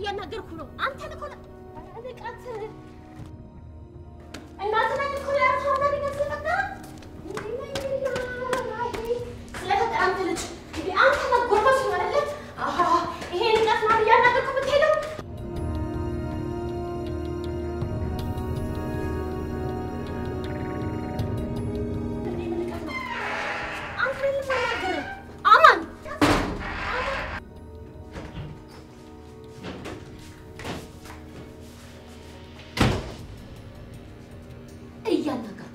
እያናገርኩ ነው። አንተን እኮ ነው ንቃት እናትና እኮ ያርታና ሊገዝበታ ስለፈጠረ አንተ ልጅ እንዴ አንተ መጎርበስ ማለት አሃ ይሄ ንቀት ነው እያናገርኩ የምትሄደው እያናገርኩ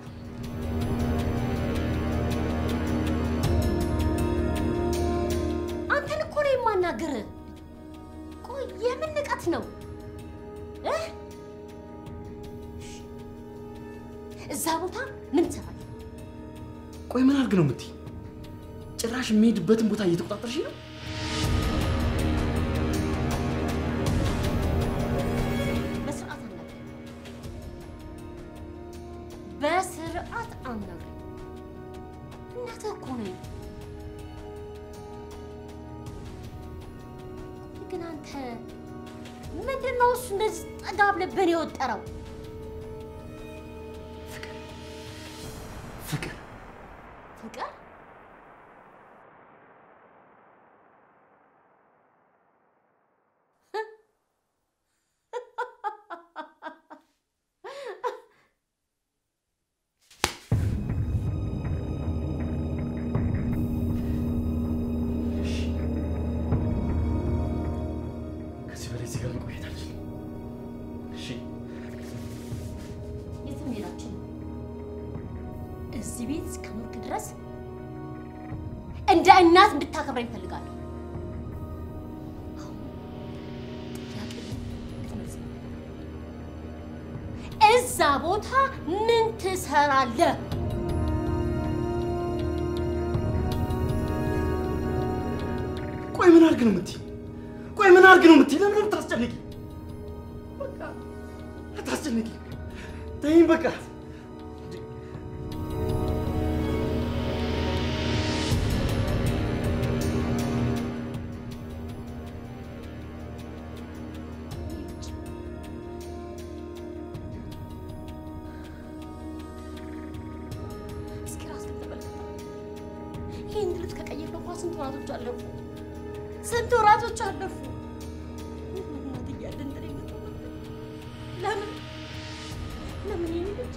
አንተን እኮ ነው የማናገርህ። ቆይ የምን ንቀት ነው እ እዛ ቦታ ምን ትሰራለህ? ቆይ ምን አድርግ ነው የምትይ? ጭራሽ የሚሄድበትን ቦታ እየተቆጣጠርሽ ነው? በስርዓት አናግረኝ። በስርዓት አናግረኝ። እናትህ እኮ ነኝ። ግን አንተ ምንድን ነው እሱ እንደዚህ ጠጋ ብለህ በእኔ የወጠረው? ፍቅር ፍቅር ከዚህ በላይ እዚህ ጋር መቆየት አልችልም። እሺ የትም ሄዳችን እዚህ ቤት እስከኖርክ ድረስ እንደ እናት እንድታከብረኝ እፈልጋለሁ። ጥያቄ ልትመልስልኝ። እዛ ቦታ ምን ትሰራለህ? ቆይ ምን አድርግ ነው የምትይ? ቆይ ምን አድርግ ነው የምትይ? ለምን የምታስጨንቂ? በቃ አታስጨንቂ። ተይኝ በቃ። እስኪ ራስህን ተመልከት። ይህን ልብስ ከቀየርክ እንኳን ስንት ወራቶች አለፉ? ስንት ወራቶች አለፉ? እናት እያለ እንትን የምትሆንብን ለምን ለምን ይሄን ልጅ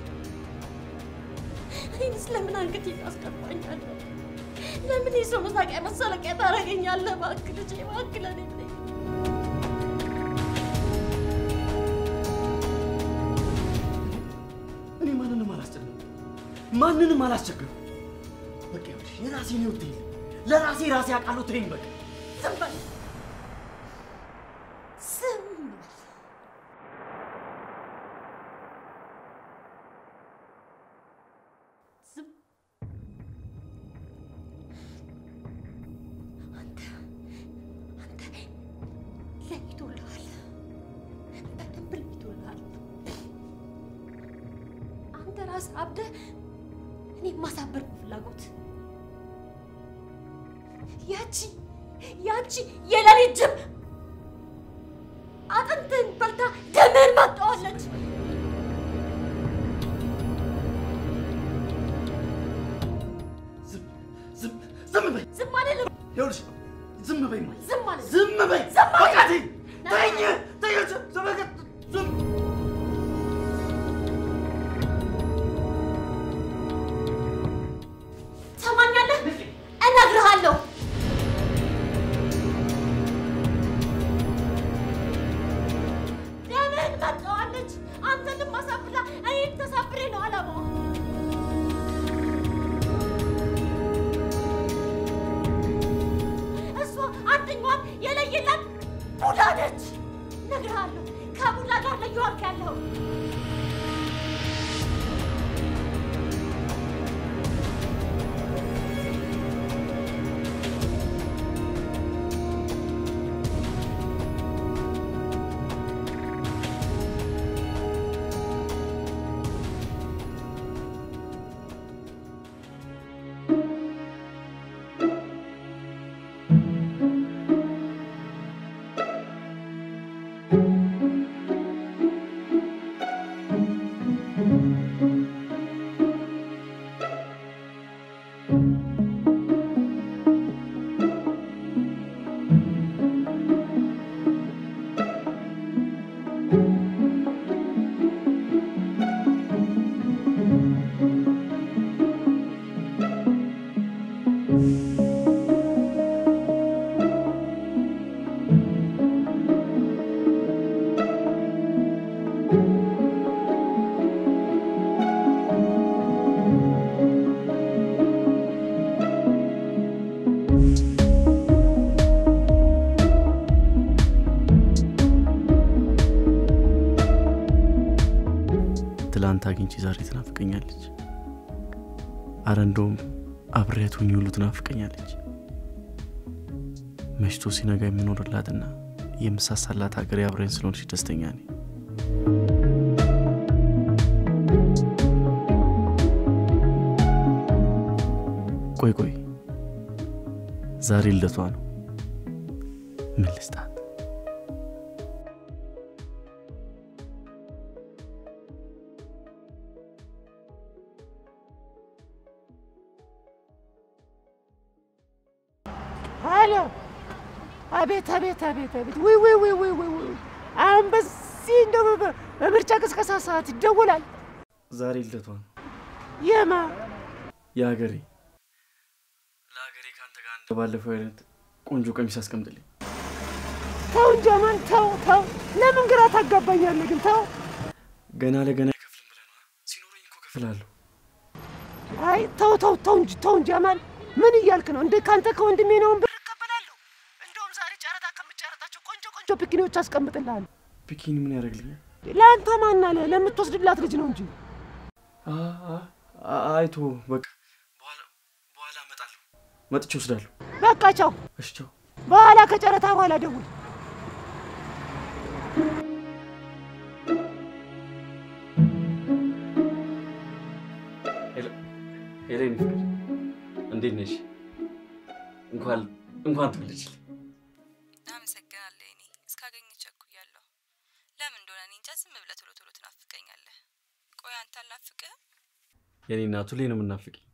እኔንስ ለምን አንገቴን ታስቀባኛለህ? ለምን የሰው መሳቂያ መሳለቂያ ታደርገኛለህ? እባክህ ልጄ፣ እባክህ ለእኔ ብለኝ እኔ ማንንም አላስጨንቅም፣ ማንንም አላስቸግርም። በቃ ይኸውልሽ የራሴን ህይወት ተይኝ። ለራሴ ራሴ አውቃለሁ። ተይኝ በቃ። ዝም በል ዝም በል። ዝም አንተ አንተ ለይቶልሃል፣ በደንብ ለይቶልሃል። አንተ ራስህ አብደህ እኔ ማሳበር ፍላጎት ያቺ ያቺ የሌሊት ጅብ አጥንትህን በልታ ደምህን ማጣዋለች። ዝም ዝም ዝም በይ። ዝም አልልም። ይኸውልሽ ዝም በይ ማለት ዝም አልልም። ዝም በይ። ዝም በቃ አልልም። ተይኝ፣ ተይኝ፣ ተይኝ። ዝም በቃ ዝም ትሰማኛለህ? እነግርሃለሁ። ደምህን መጣዋለች። አንተንም አሳብላ እኔን ተሳብሬ ነው አላማዋ። እሷ አንደኛዋን የለየላት ቡዳ ነች። እነግርሃለሁ። ከቡዳ ጋር ነው እየዋልክ ያለኸው። ትናንት አግኝቼ ዛሬ ትናፍቀኛለች። አረ እንደውም አብሬያት ሁኝ ሁሉ ትናፍቀኛለች። መሽቶ ሲነጋ የምኖርላትና የምሳሳላት ሀገሬ አብረኝ ስለሆነች ደስተኛ ነኝ። ቆይ ቆይ ዛሬ ልደቷ ነው። ምን ልስጣት? ሄሎ፣ አቤት አቤት አቤት አቤት! ውይ ውይ ውይ ውይ ውይ ውይ! አሁን በዚህ እንደው በ- በምርጫ ቅስቀሳ ሰዓት ይደወላል። ዛሬ ልደቷ ነው። የማ የሀገሬ ለሀገሬ ከአንተ ጋር እንደ ባለፈው አይነት ቆንጆ ቀሚስ አስቀምጥልኝ። ተው እንጂ አማን ተው ተው። ለምን ግራ ታጋባኛለህ ግን? ተው። ገና ለገና አይከፍልም ብለህ ነው? ሲኖረኝ እኮ እከፍልሃለሁ። አይ ተው ተው ተው እንጂ ተው እንጂ አማን፣ ምን እያልክ ነው እንዴ? ከአንተ ከወንድሜ ነውን ብር እቀበላለሁ። እንደውም ዛሬ ጨረታ ከምጨረታቸው ቆንጆ ቆንጆ ፒኪኒዎች አስቀምጥልሃለሁ። ቢኪኒ ምን ያደርግልኛል? ለአንተ ማን አለ? ለምትወስድላት ልጅ ነው እንጂ። አ- አ- አ- አይቶ በቃ በኋላ በኋላ እመጣለሁ። መጥቼ ወስዳለሁ። በቃ ቻው። እሺ ቻው። በኋላ ከጨረታ በኋላ ደውል። ሄሌን ፍቅር እንዴት ነሽ? እንኳን እንኳን ትወለድሽልኝ። አመሰግናለሁ። እኔ እስካገኝ ቸኩያለሁ። ለምን እንደሆነ እኔ እንጃ። ዝም ብለህ ቶሎ ቶሎ ትናፍቀኛለህ። ቆይ አንተ አልናፍቅህም? የኔ እናቱ ላይ ነው የምናፍቅኝ።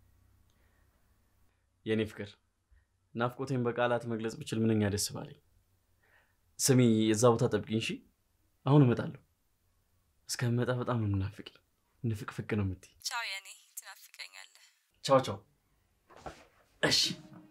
የኔ ፍቅር ናፍቆቴን በቃላት መግለጽ ብችል ምንኛ ደስ ባለኝ። ስሚ፣ እዛ ቦታ ጠብቂኝ እሺ? አሁን እመጣለሁ። እስከምመጣ በጣም ነው የምናፍቅኝ። ንፍቅፍቅ ነው የምትይ። ቻው የኔ፣ ትናፍቀኛለህ። ቻው ቻው። እሺ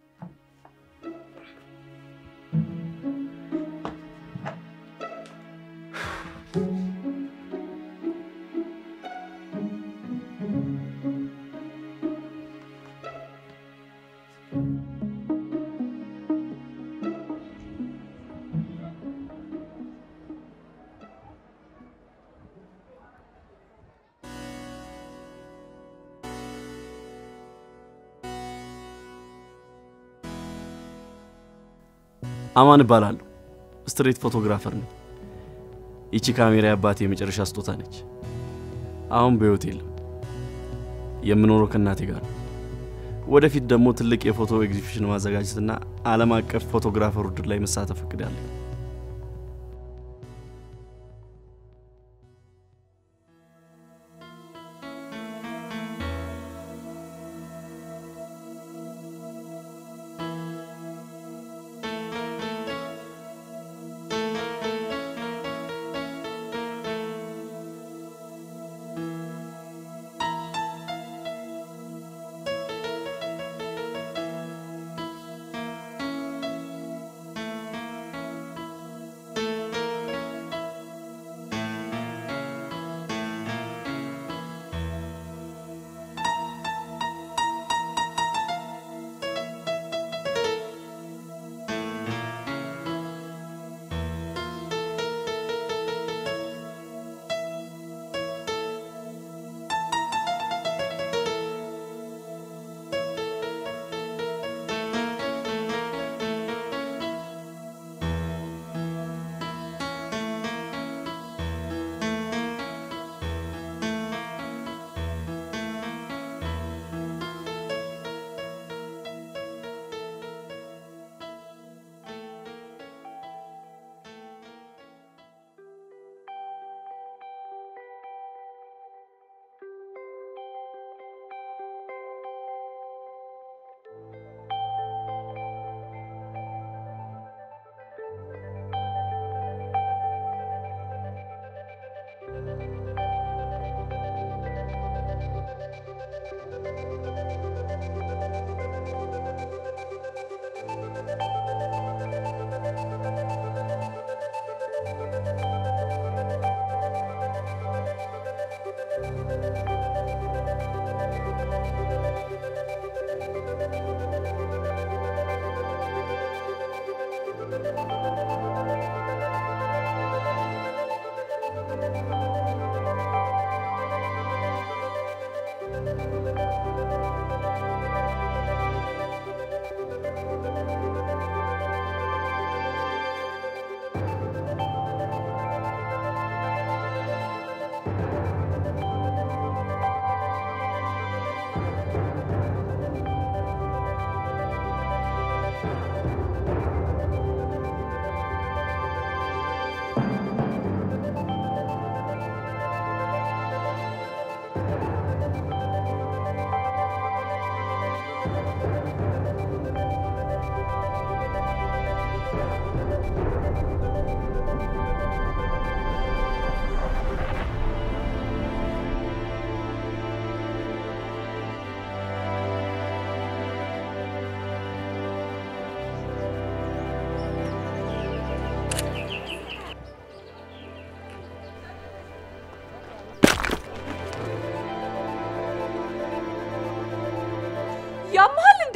አማን እባላለሁ። ስትሬት ፎቶግራፈር ነኝ። ይቺ ካሜራ የአባቴ የመጨረሻ ስጦታ ነች። አሁን በሕይወት የለም። የምኖረው ከእናቴ ጋር ነው። ወደፊት ደግሞ ትልቅ የፎቶ ኤግዚቢሽን ማዘጋጀትና ዓለም አቀፍ ፎቶግራፈር ውድድር ላይ መሳተፍ እቅዳለሁ።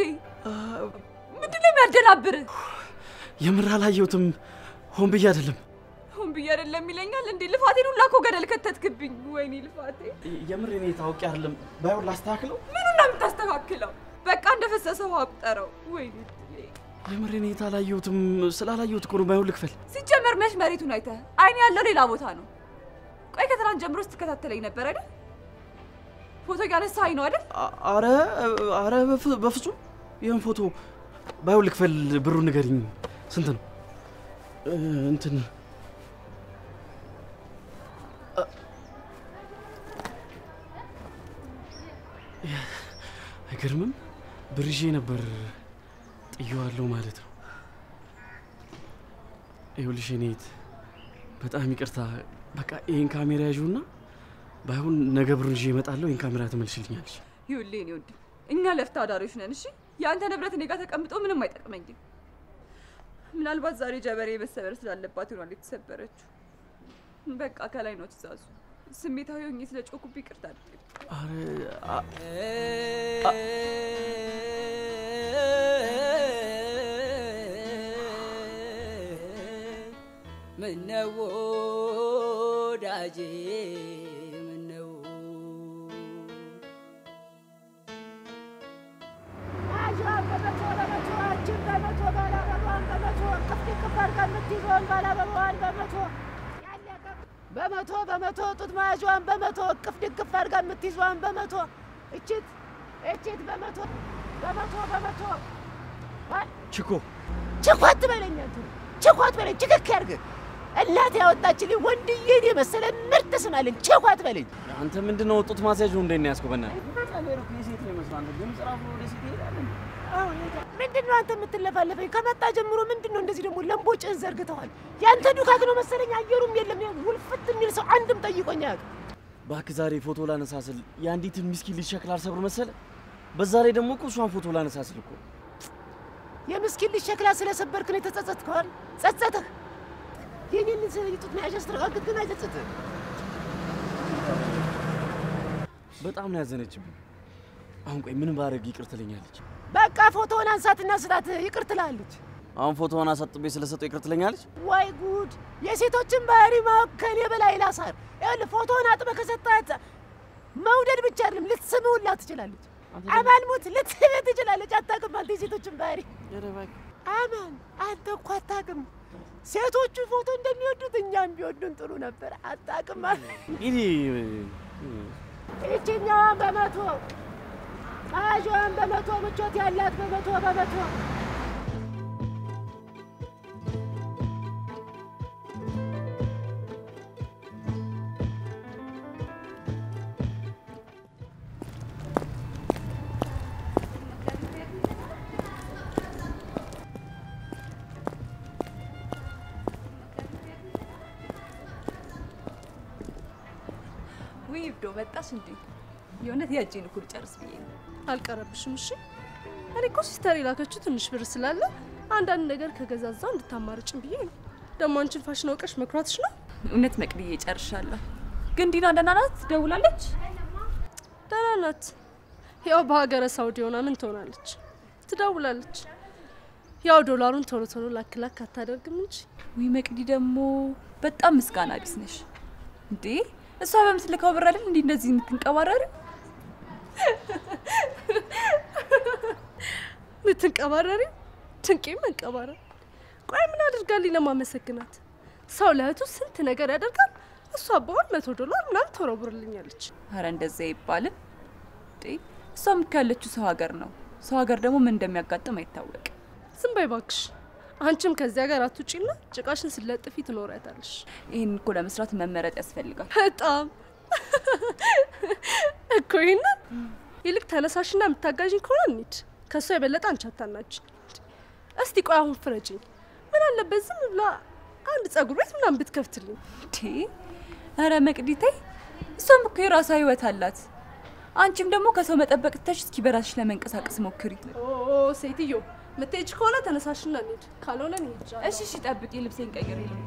እንዴ? ምንድን ነው የሚያደናብርህ? የምር አላየሁትም። ሆን ብዬ አይደለም። ሁን ብዬ አይደለም ይለኛል እንዴ? ልፋቴን ሁላ እኮ ገደል ከተትክብኝ። ወይኔ ልፋቴ! የምር እኔ ታውቂ አይደለም። ባይሆን ላስተካክለው። ምኑን ነው የምታስተካክለው? በቃ እንደፈሰሰ ውሃ ቁጠረው። ወይኔ እድሌ! የምር እኔ አላየሁትም። ስላላየሁት እኮ ነው። ባይሆን ልክፈል። ሲጀመር መች መሬቱን አይተህ አይን ያለው ሌላ ቦታ ነው። ቆይ ከትናንት ጀምሮ ስትከታተለኝ ነበር አይደል? ፎቶ እያነሳኸኝ ነው አይደል? አ- አረ አረ በፍ- በፍጹም ይህን ፎቶ ባይሆን ልክፈል። ብሩ ንገሪኝ፣ ስንት ነው? እ፣ እንትን አ- አይገርምም? ብር ይዤ ነበር ጥየዋለሁ ማለት ነው። ይኸውልሽ እኔት በጣም ይቅርታ። በቃ ይህን ካሜራ ያዥውና ባይሆን ነገ ብሩን ይዤ እመጣለሁ። ይህን ካሜራ ትመልሽልኛለች። ይኸውልህ የእኔ ውድ እኛ ለፍታ አዳሪዎች ነን። እሺ የአንተ ንብረት እኔ ጋር ተቀምጦ ምንም አይጠቅመኝም። ምናልባት ዛሬ ጀበሬ መሰበር ስላለባት ይሆናል የተሰበረችው። በቃ ከላይ ነው ትእዛዙ። ስሜታዊ ሆኜ ስለ ጮኩብ ይቅርታ አድርግ። አረ አ- ምነው ወዳጄ ምነው አጇን በመቶ በመቶ አንቺን በመቶ ባላበሯን በመቶ ቅፍ ቅፍ አድርጋ የምትይዘውን ባላበሯን በመቶ ያለቀ በመቶ በመቶ ጡት መያዣዋን በመቶ ቅፍ ድግፍ አድርጋ የምትይዘዋን በመቶ እችት እችት በመቶ በመቶ በመቶ ችኮ ችኳት በለኝ አንተ ችኳት በለኝ ችክክ ያድርግ እናት ያወጣችልኝ ወንድዬን የመሰለ ምርጥ ስም አለኝ ችኳት በለኝ አንተ ምንድን ነው ጡት ማስያዥ እንደ ነው ያዝከው? በእናትህ የሴት ነው ይመስላል። ድምፅ ራሱ ወደ ሴት ይሄዳል። ምንድን ነው አንተ የምትለፋለፈኝ? ከመጣ ጀምሮ ምንድን ነው እንደዚህ ደግሞ ለምቦጭህን ዘርግተዋል? ያንተ ዱካክ ነው መሰለኝ። አየሩም የለም ያው ውልፍት የሚል ሰው አንድም ጠይቆኝ አያውቅም። እባክህ ዛሬ ፎቶ ላነሳ ስል የአንዲትን ምስኪን ልጅ ሸክላ አልሰብር መሰለ። በዛ ላይ ደግሞ እኮ እሷን ፎቶ ላነሳ ስል እኮ የምስኪን ልጅ ሸክላ ስለሰበርክ ነው የተጸጸትከዋል? ጸጸትህ የኔን ጡት መያዣ ስትረጋግጥ ግን አይጸጸትህ። በጣም ነው ያዘነችብኝ። አሁን ቆይ ምን ባረግ ይቅር ትለኛለች? በቃ ፎቶውን አንሳትና ስጣት፣ ይቅር ትላለች። አሁን ፎቶውን አሳጥቤ ስለሰጠው ይቅር ትለኛለች? ወይ ጉድ! የሴቶችን ባህሪ ማወቅ ከኔ በላይ ላሳር። ይኸውልህ ፎቶውን አጥበህ ከሰጣት መውደድ ብቻ አይደለም ልትስምህ ሁላ ትችላለች። አማልሙት ልትስምህ ትችላለች። አታውቅም አንተ የሴቶችን ባህሪ። አማን አንተ እኮ አታውቅም። ሴቶቹ ፎቶ እንደሚወዱት እኛም ቢወዱን ጥሩ ነበር። አታውቅም። እንግዲህ ይችኛዋን በመቶ መያዣዋን በመቶ ምቾት ያላት በመቶ በመቶ ውይ ብዶ መጣሽ እንዴ? የእውነት ያጄን እኮ ልጨርስ ብዬ ነው። አልቀረብሽም። እሺ እኔ እኮ ሲስተር የላከችው ትንሽ ብር ስላለ አንዳንድ ነገር ከገዛዛው እንድታማርጭም ብዬ ነው። ደግሞ አንቺን ፋሽን አውቀሽ መኩራትሽ ነው። እውነት መቅድዬ ጨርሻለሁ። ግን ዲና ደህና ናት? ደውላለች? ደህና ናት። ያው በሀገረ ሳውዲ ሆና ምን ትሆናለች? ትደውላለች። ያው ዶላሩን ቶሎ ቶሎ ላክ ላክ አታደርግም እንጂ ውይ መቅዲ ደግሞ በጣም ምስጋና ቢስ ነሽ እንዴ! እሷ በምትልከው ብር አይደል እንዲህ እንደዚህ የምትንቀባረሪ? ምትንቀባረሪ ድንቄ መንቀባረር። ቆይ ምን አድርጋልኝ ለማመሰግናት? ሰው ለእህቱ ስንት ነገር ያደርጋል። እሷ በወር መቶ ዶላር ምናምን ተወረውርልኛለች። አረ እንደዛ አይባልም እንዴ! እሷም እኮ ያለችው ሰው ሀገር ነው። ሰው ሀገር ደግሞ ምን እንደሚያጋጥም አይታወቅም። ዝም በይ እባክሽ። አንቺም ከዚያ ጋር አትውጪና ጭቃሽን ስለጥፊ ትኖሪያታለሽ። ይህን እኮ ለመስራት መመረጥ ያስፈልጋል። በጣም እኮ ይህንን ይልቅ ተነሳሽና የምታጋዥኝ ከሆነ እንሂድ። ከእሷ የበለጠ አንቺ አታናጅ። እስቲ ቆይ አሁን ፍረጅኝ። ምን አለበት ዝም ብላ አንድ ጸጉር ቤት ምናምን ብትከፍትልኝ። እንዴ! አረ መቅዲቴ፣ እሷም እኮ የራሷ ህይወት አላት። አንቺም ደግሞ ከሰው መጠበቅ ትተሽ እስኪ በራስሽ ለመንቀሳቀስ ሞክሪ። ኦ ሴትዮ ምትሄጅ ከሆነ ተነሳሽና እንሂድ፣ ካልሆነ እንሂድ። እሺ እሺ፣ ጠብቂ፣ ልብሴን ቀይሬ ልምጣ።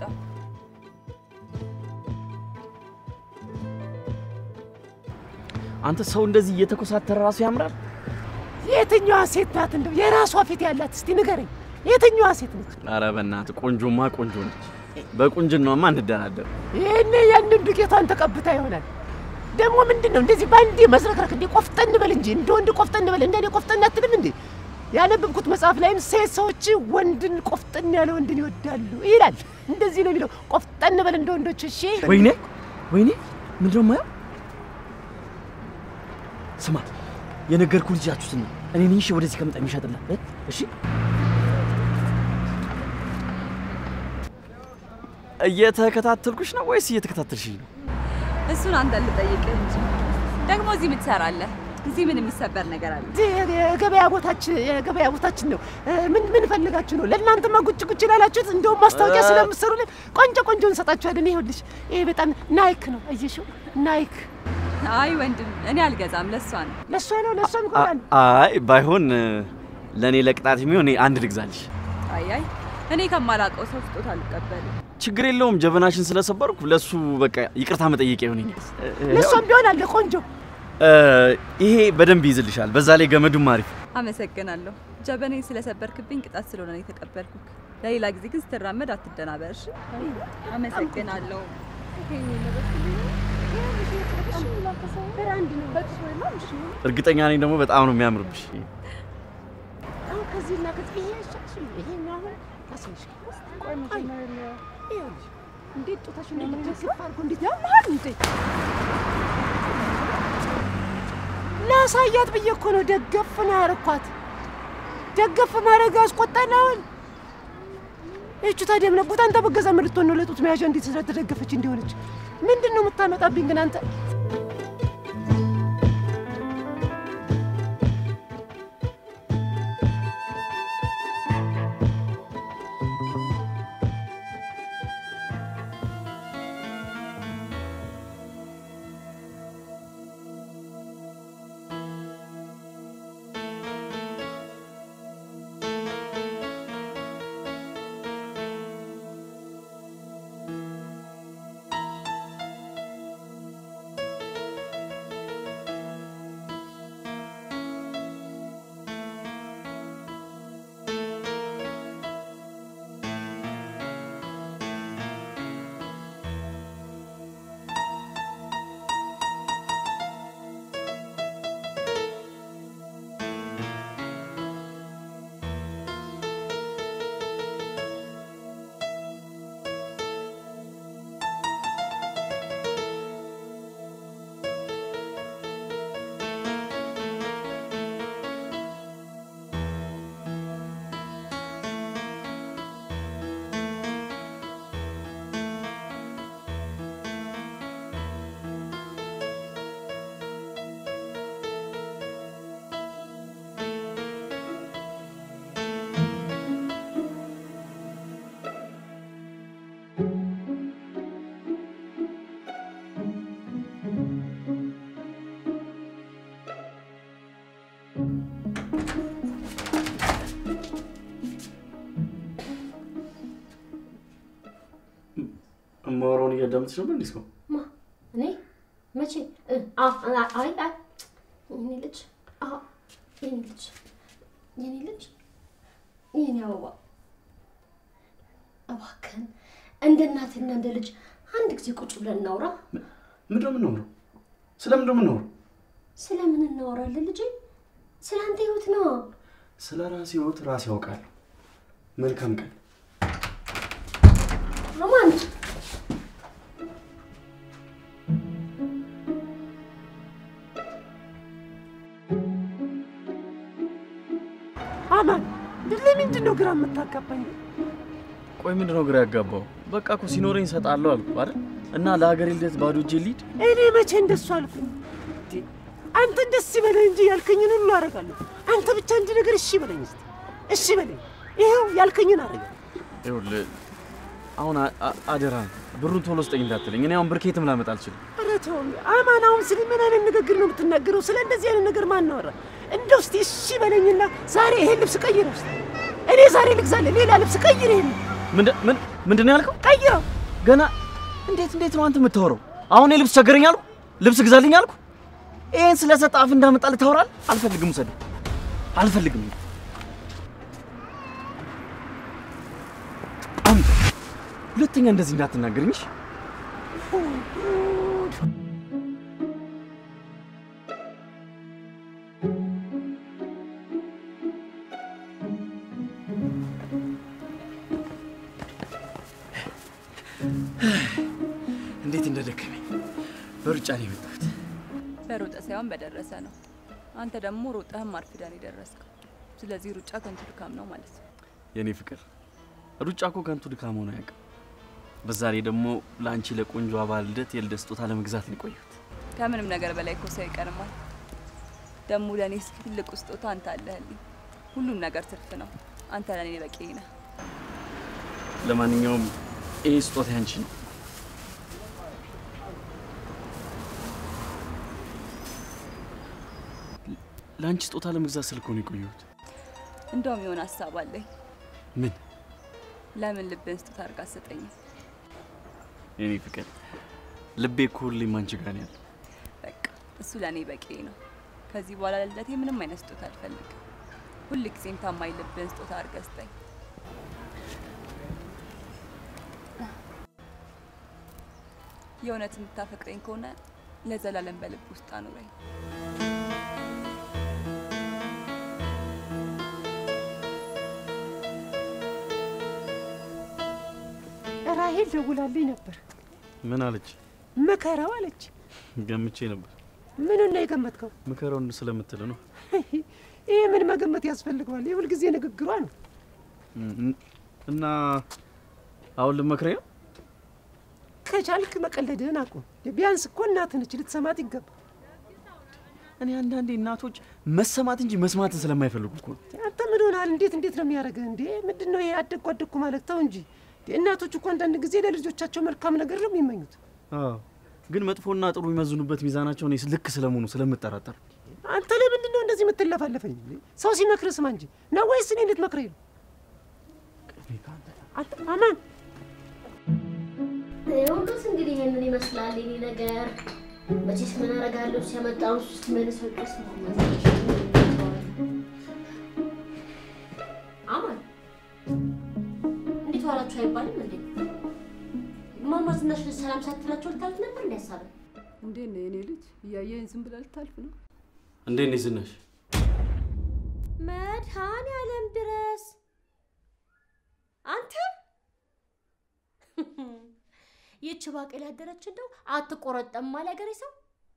አንተ ሰው እንደዚህ እየተኮሳተረ ራሱ ያምራል። የትኛዋ ሴት ናት እንደው የራሷ ፊት ያላት? እስቲ ንገረኝ፣ የትኛዋ ሴት ነች? ኧረ በእናትህ ቆንጆማ ቆንጆ ነች። በቁንጅናማ እንደራደር። ይህኔ ያንን ዱቄቷን ተቀብታ ይሆናል። ደግሞ ምንድን ነው እንደዚህ በአንዴ መዝረክረክ? እንዴ ቆፍጠን በል እንጂ እንደ ወንድ ቆፍጠን በል። እንደ እኔ ቆፍጠን አትልም እንዴ? ያነበብኩት መጽሐፍ ላይም ሴት ሰዎች ወንድን ቆፍጠን ያለ ወንድን ይወዳሉ ይላል። እንደዚህ ነው የሚለው። ቆፍጠን በል እንደ ወንዶች። እሺ ወይኔ ወይኔ፣ ምንድን ነው የማየው? ስማ የነገርኩ ልጃችሁትን ነው። እኔ ነኝ እሺ፣ ወደዚህ ከመጣ የሚሸጥላ እሺ። እየተከታተልኩሽ ነው ወይስ እየተከታተልሽኝ ነው? እሱን አንተ ልጠይቅህ እንጂ ደግሞ እዚህ ምን ትሰራለህ? እዚህ ምን የሚሰበር ነገር አለ? እዚህ የገበያ ቦታችን የገበያ ቦታችን ነው። ምን ምን ፈልጋችሁ ነው? ለእናንተማ ጉጭ ጉጭ ላላችሁት እንደውም ማስታወቂያ ስለምትሰሩልን ቆንጆ ቆንጆ እንሰጣችኋለን። ይኸውልሽ ይሄ በጣም ናይክ ነው። አየሽው? ናይክ አይ ወንድም፣ እኔ አልገዛም። ለሷ ነው። ለእሷ ነው ለእሷ ይሆናል። አይ ባይሆን ለእኔ ለቅጣት የሚሆን እኔ አንድ ልግዛልሽ። አይ አይ እኔ ከማላውቀው ሰው ስጦታ አልቀበልም። ችግር የለውም። ጀበናሽን ስለሰበርኩ ለሱ በቃ ይቅርታ መጠየቂያ ይሆነኛል። ለእሷም ቢሆን አለ ቆንጆ ይሄ በደንብ ይይዝልሻል። በዛ ላይ ገመዱም አሪፍ። አመሰግናለሁ። ጀበኔን ስለሰበርክብኝ ቅጣት ስለሆነ ነው የተቀበልኩት። ለሌላ ጊዜ ግን ስትራመድ አትደናበር እሺ? አመሰግናለሁ። እርግጠኛ ነኝ ደግሞ በጣም ነው የሚያምርብሽ። አሁን ከዚህና ከዚህ ይሄ አይሻልሽም? ይሄኛው አሁን ታስነሽ ይኸውልሽ እንዴት ጡታሽን እንደምትገፋ አድርጎ እንዴት ያምሃል እንዴ! ላሳያት ብዬ እኮ ነው ደገፍ ነው ያረኳት። ደገፍ ማድረግ ያስቆጣል። አሁን ይህቹ ታዲያ ምን አቦታ አንተ በገዛ ምን ልትሆን ነው? ለጡት መያዣ እንዴት ስለተደገፈች እንዲሆነች ምንድን ነው የምታመጣብኝ ግን አንተ? እማወራውን እያዳመጥሽ ነበር እንዲህ እስካሁን? እኔ መቼ? አ- አ- አይ አይ የኔ ልጅ አ- የኔ ልጅ የኔ ልጅ የኔ አበባ እባክህን እንደ እናትና እንደ ልጅ አንድ ጊዜ ቁጭ ብለን እናውራ። ምንድን ነው የምናወራው? ስለምንድን ነው የምናወራው? ስለምን እናወራለን ልጄ? ስለ አንተ ህይወት ነው። ስለ ራሴ ህይወት ራሴ ያውቃለሁ። መልካም ቀን። ሮማን አማን ለምንድን ነው ግራ የምታጋባኝ? ቆይ ምንድን ነው ግራ ያጋባው? በቃ እኮ ሲኖረኝ እሰጣለሁ አልኩ አይደል? እና ለሀገሬ ልደት ባዶ እጄ ልሂድ? እኔ መቼ እንደሱ አልኩኝ? እንዴ፣ አንተ ደስ ይበለኝ እንጂ ያልከኝን ሁሉ አደርጋለሁ። አንተ ብቻ እንጂ ነገር እሺ በለኝ እስቲ፣ እሺ በለኝ። ይኸው ያልከኝን አደርጋለሁ። ይኸውልህ አሁን አ- አ- አደራህን ብሩን ቶሎ ስጠኝ እንዳትለኝ። እኔ አሁን ብር ከየትም ላመጣ አልችልም። ኧረ ተው አማን፣ አሁን ስለ ምን አይነት ንግግር ነው የምትናገረው? ስለ እንደዚህ አይነት ነገር ማን አወራ? እንደው እስቲ እሺ በለኝና ዛሬ ይሄን ልብስ ቀይረው እስቲ። እኔ ዛሬ ልግዛለሁ ሌላ ልብስ ቀይር፣ ይሄን ምንድን ምን- ምንድን ነው ያልከው? ቀይረው። ገና እንዴት እንዴት ነው አንተ የምታወራው? አሁን የልብስ ቸገረኝ አልኩ፣ ልብስ ግዛልኝ አልኩ። ይሄን ስለሰጠህ አፍ እንዳመጣልህ ታወራለህ? አልፈልግም፣ ውሰደው። አልፈልግም። አምጣ። ሁለተኛ እንደዚህ እንዳትናገርኝ እሺ? እንዴት እንደደከመኝ በሩጫ ነው የመጣሁት። በሮጠ ሳይሆን በደረሰ ነው። አንተ ደግሞ ሮጠህም አርፍደን የደረስከው። ስለዚህ ሩጫ ከንቱ ድካም ነው ማለት ነው። የኔ ፍቅር ሩጫ እኮ ከንቱ ድካም ሆኖ አያውቅም። በዛ ላይ ደግሞ ለአንቺ ለቆንጆ አባል ልደት የልደት ስጦታ ለመግዛት ነው የቆየሁት። ከምንም ነገር በላይ እኮ ሰው ይቀርማል። ደግሞ ለእኔ እስኪ ትልቁ ስጦታ አንተ አለህልኝ። ሁሉም ነገር ትርፍ ነው። አንተ ለእኔ በቂ ነህ። ለማንኛውም ይህ ስጦታ ያንቺ ነው። ለአንቺ ስጦታ ለመግዛት ስልክ ነው የቆየሁት። እንደውም የሆነ ሀሳብ አለኝ። ምን ለምን ልብን ስጦታ አድርጋ አትሰጠኝም? የኔ ፍቅር ልቤ እኮ ሁሌም አንቺ ጋር ነው ያለው። በቃ እሱ ለእኔ በቂ ነው። ከዚህ በኋላ ለልደቴ ምንም አይነት ስጦታ አልፈልግም። ሁል ጊዜም ታማኝ ልብን ስጦታ አድርገህ ስጠኝ። የእውነት የምታፈቅረኝ ከሆነ ለዘላለም በልብ ውስጥ አኑረኝ። ራሄል ደውላልኝ ነበር። ምን አለች? ምከረው አለች። ገምቼ ነበር። ምኑን ነው የገመትከው? ምከረውን ስለምትል ነው። ይህ ምን መገመት ያስፈልገዋል? የሁል ጊዜ ንግግሯ ነው። እም- እና አሁን ልመክረኝ ነው? ከቻልክ መቀለድህን አቁም። ቢያንስ እኮ እናትህ ነች፣ ልትሰማት ይገባ። እኔ አንዳንዴ እናቶች መሰማት እንጂ መስማትን ስለማይፈልጉ እኮ ነው። አንተ ምን ሆናል? እንዴት እንዴት ነው የሚያደርግህ እንዴ? ምንድን ነው ይሄ? አደግኩ አደግኩ ማለት ተው እንጂ። እናቶች እኮ አንዳንድ ጊዜ ለልጆቻቸው መልካም ነገር ነው የሚመኙት። አዎ፣ ግን መጥፎና ጥሩ የሚመዝኑበት ሚዛናቸው እኔ ልክ ስለመሆኑ ስለምጠራጠር አንተ ለምንድን ነው እንደዚህ የምትለፋለፈኝ? ሰው ሲመክር ስማ እንጂ ነው ወይስ እኔ ልትመክረኝ ነው? አንተ አማን ሁሉስ እንግዲህ ይሄንን ይመስላል የኔ ነገር። መቼስ ምን አደርጋለሁ ሲያመጣው ውስጥ መልሰው ድረስ አማን እንዴት ዋላችሁ አይባልም እንዴ? ማማ ዝናሽ ሰላም ሳትላቸው ልታልፍ ነበር እንደ ሀሳብ እንዴት ነው የኔ ልጅ? እያየኝ ዝም ብላ ልታልፍ ነው? እንዴት ነሽ ዝናሽ? መድኃኔዓለም ድረስ አንተ ይህች ባቄላ ያደረች እንደው አትቆረጠም አለ ያገሬ ሰው።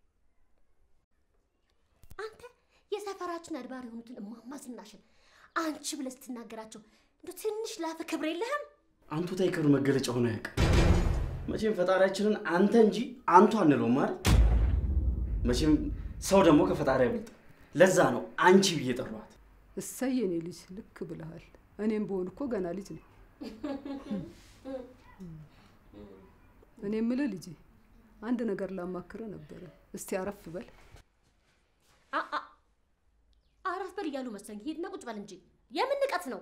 አንተ የሰፈራችን አድባር የሆኑትን እማማ ዝናሽን አንቺ ብለህ ስትናገራቸው እንደው ትንሽ ላፈ ክብር የለህም? አንቱ ታይከሩ መገለጫ ሆነ ያውቅ። መቼም ፈጣሪያችንን አንተ እንጂ አንቱ አንለውም ማለት መቼም ሰው ደግሞ ከፈጣሪ አይበልጥ። ለዛ ነው አንቺ ብዬ ጠሯት። እሰይ የኔ ልጅ ልክ ብለሃል። እኔም በሆን እኮ ገና ልጅ ነኝ። እኔ የምልህ ልጄ አንድ ነገር ላማክረ ነበረ። እስቲ አረፍ በል። አ- አ- አረፍ በል እያሉ መሰለኝ። ሂድና ቁጭ በል እንጂ የምን ንቀት ነው?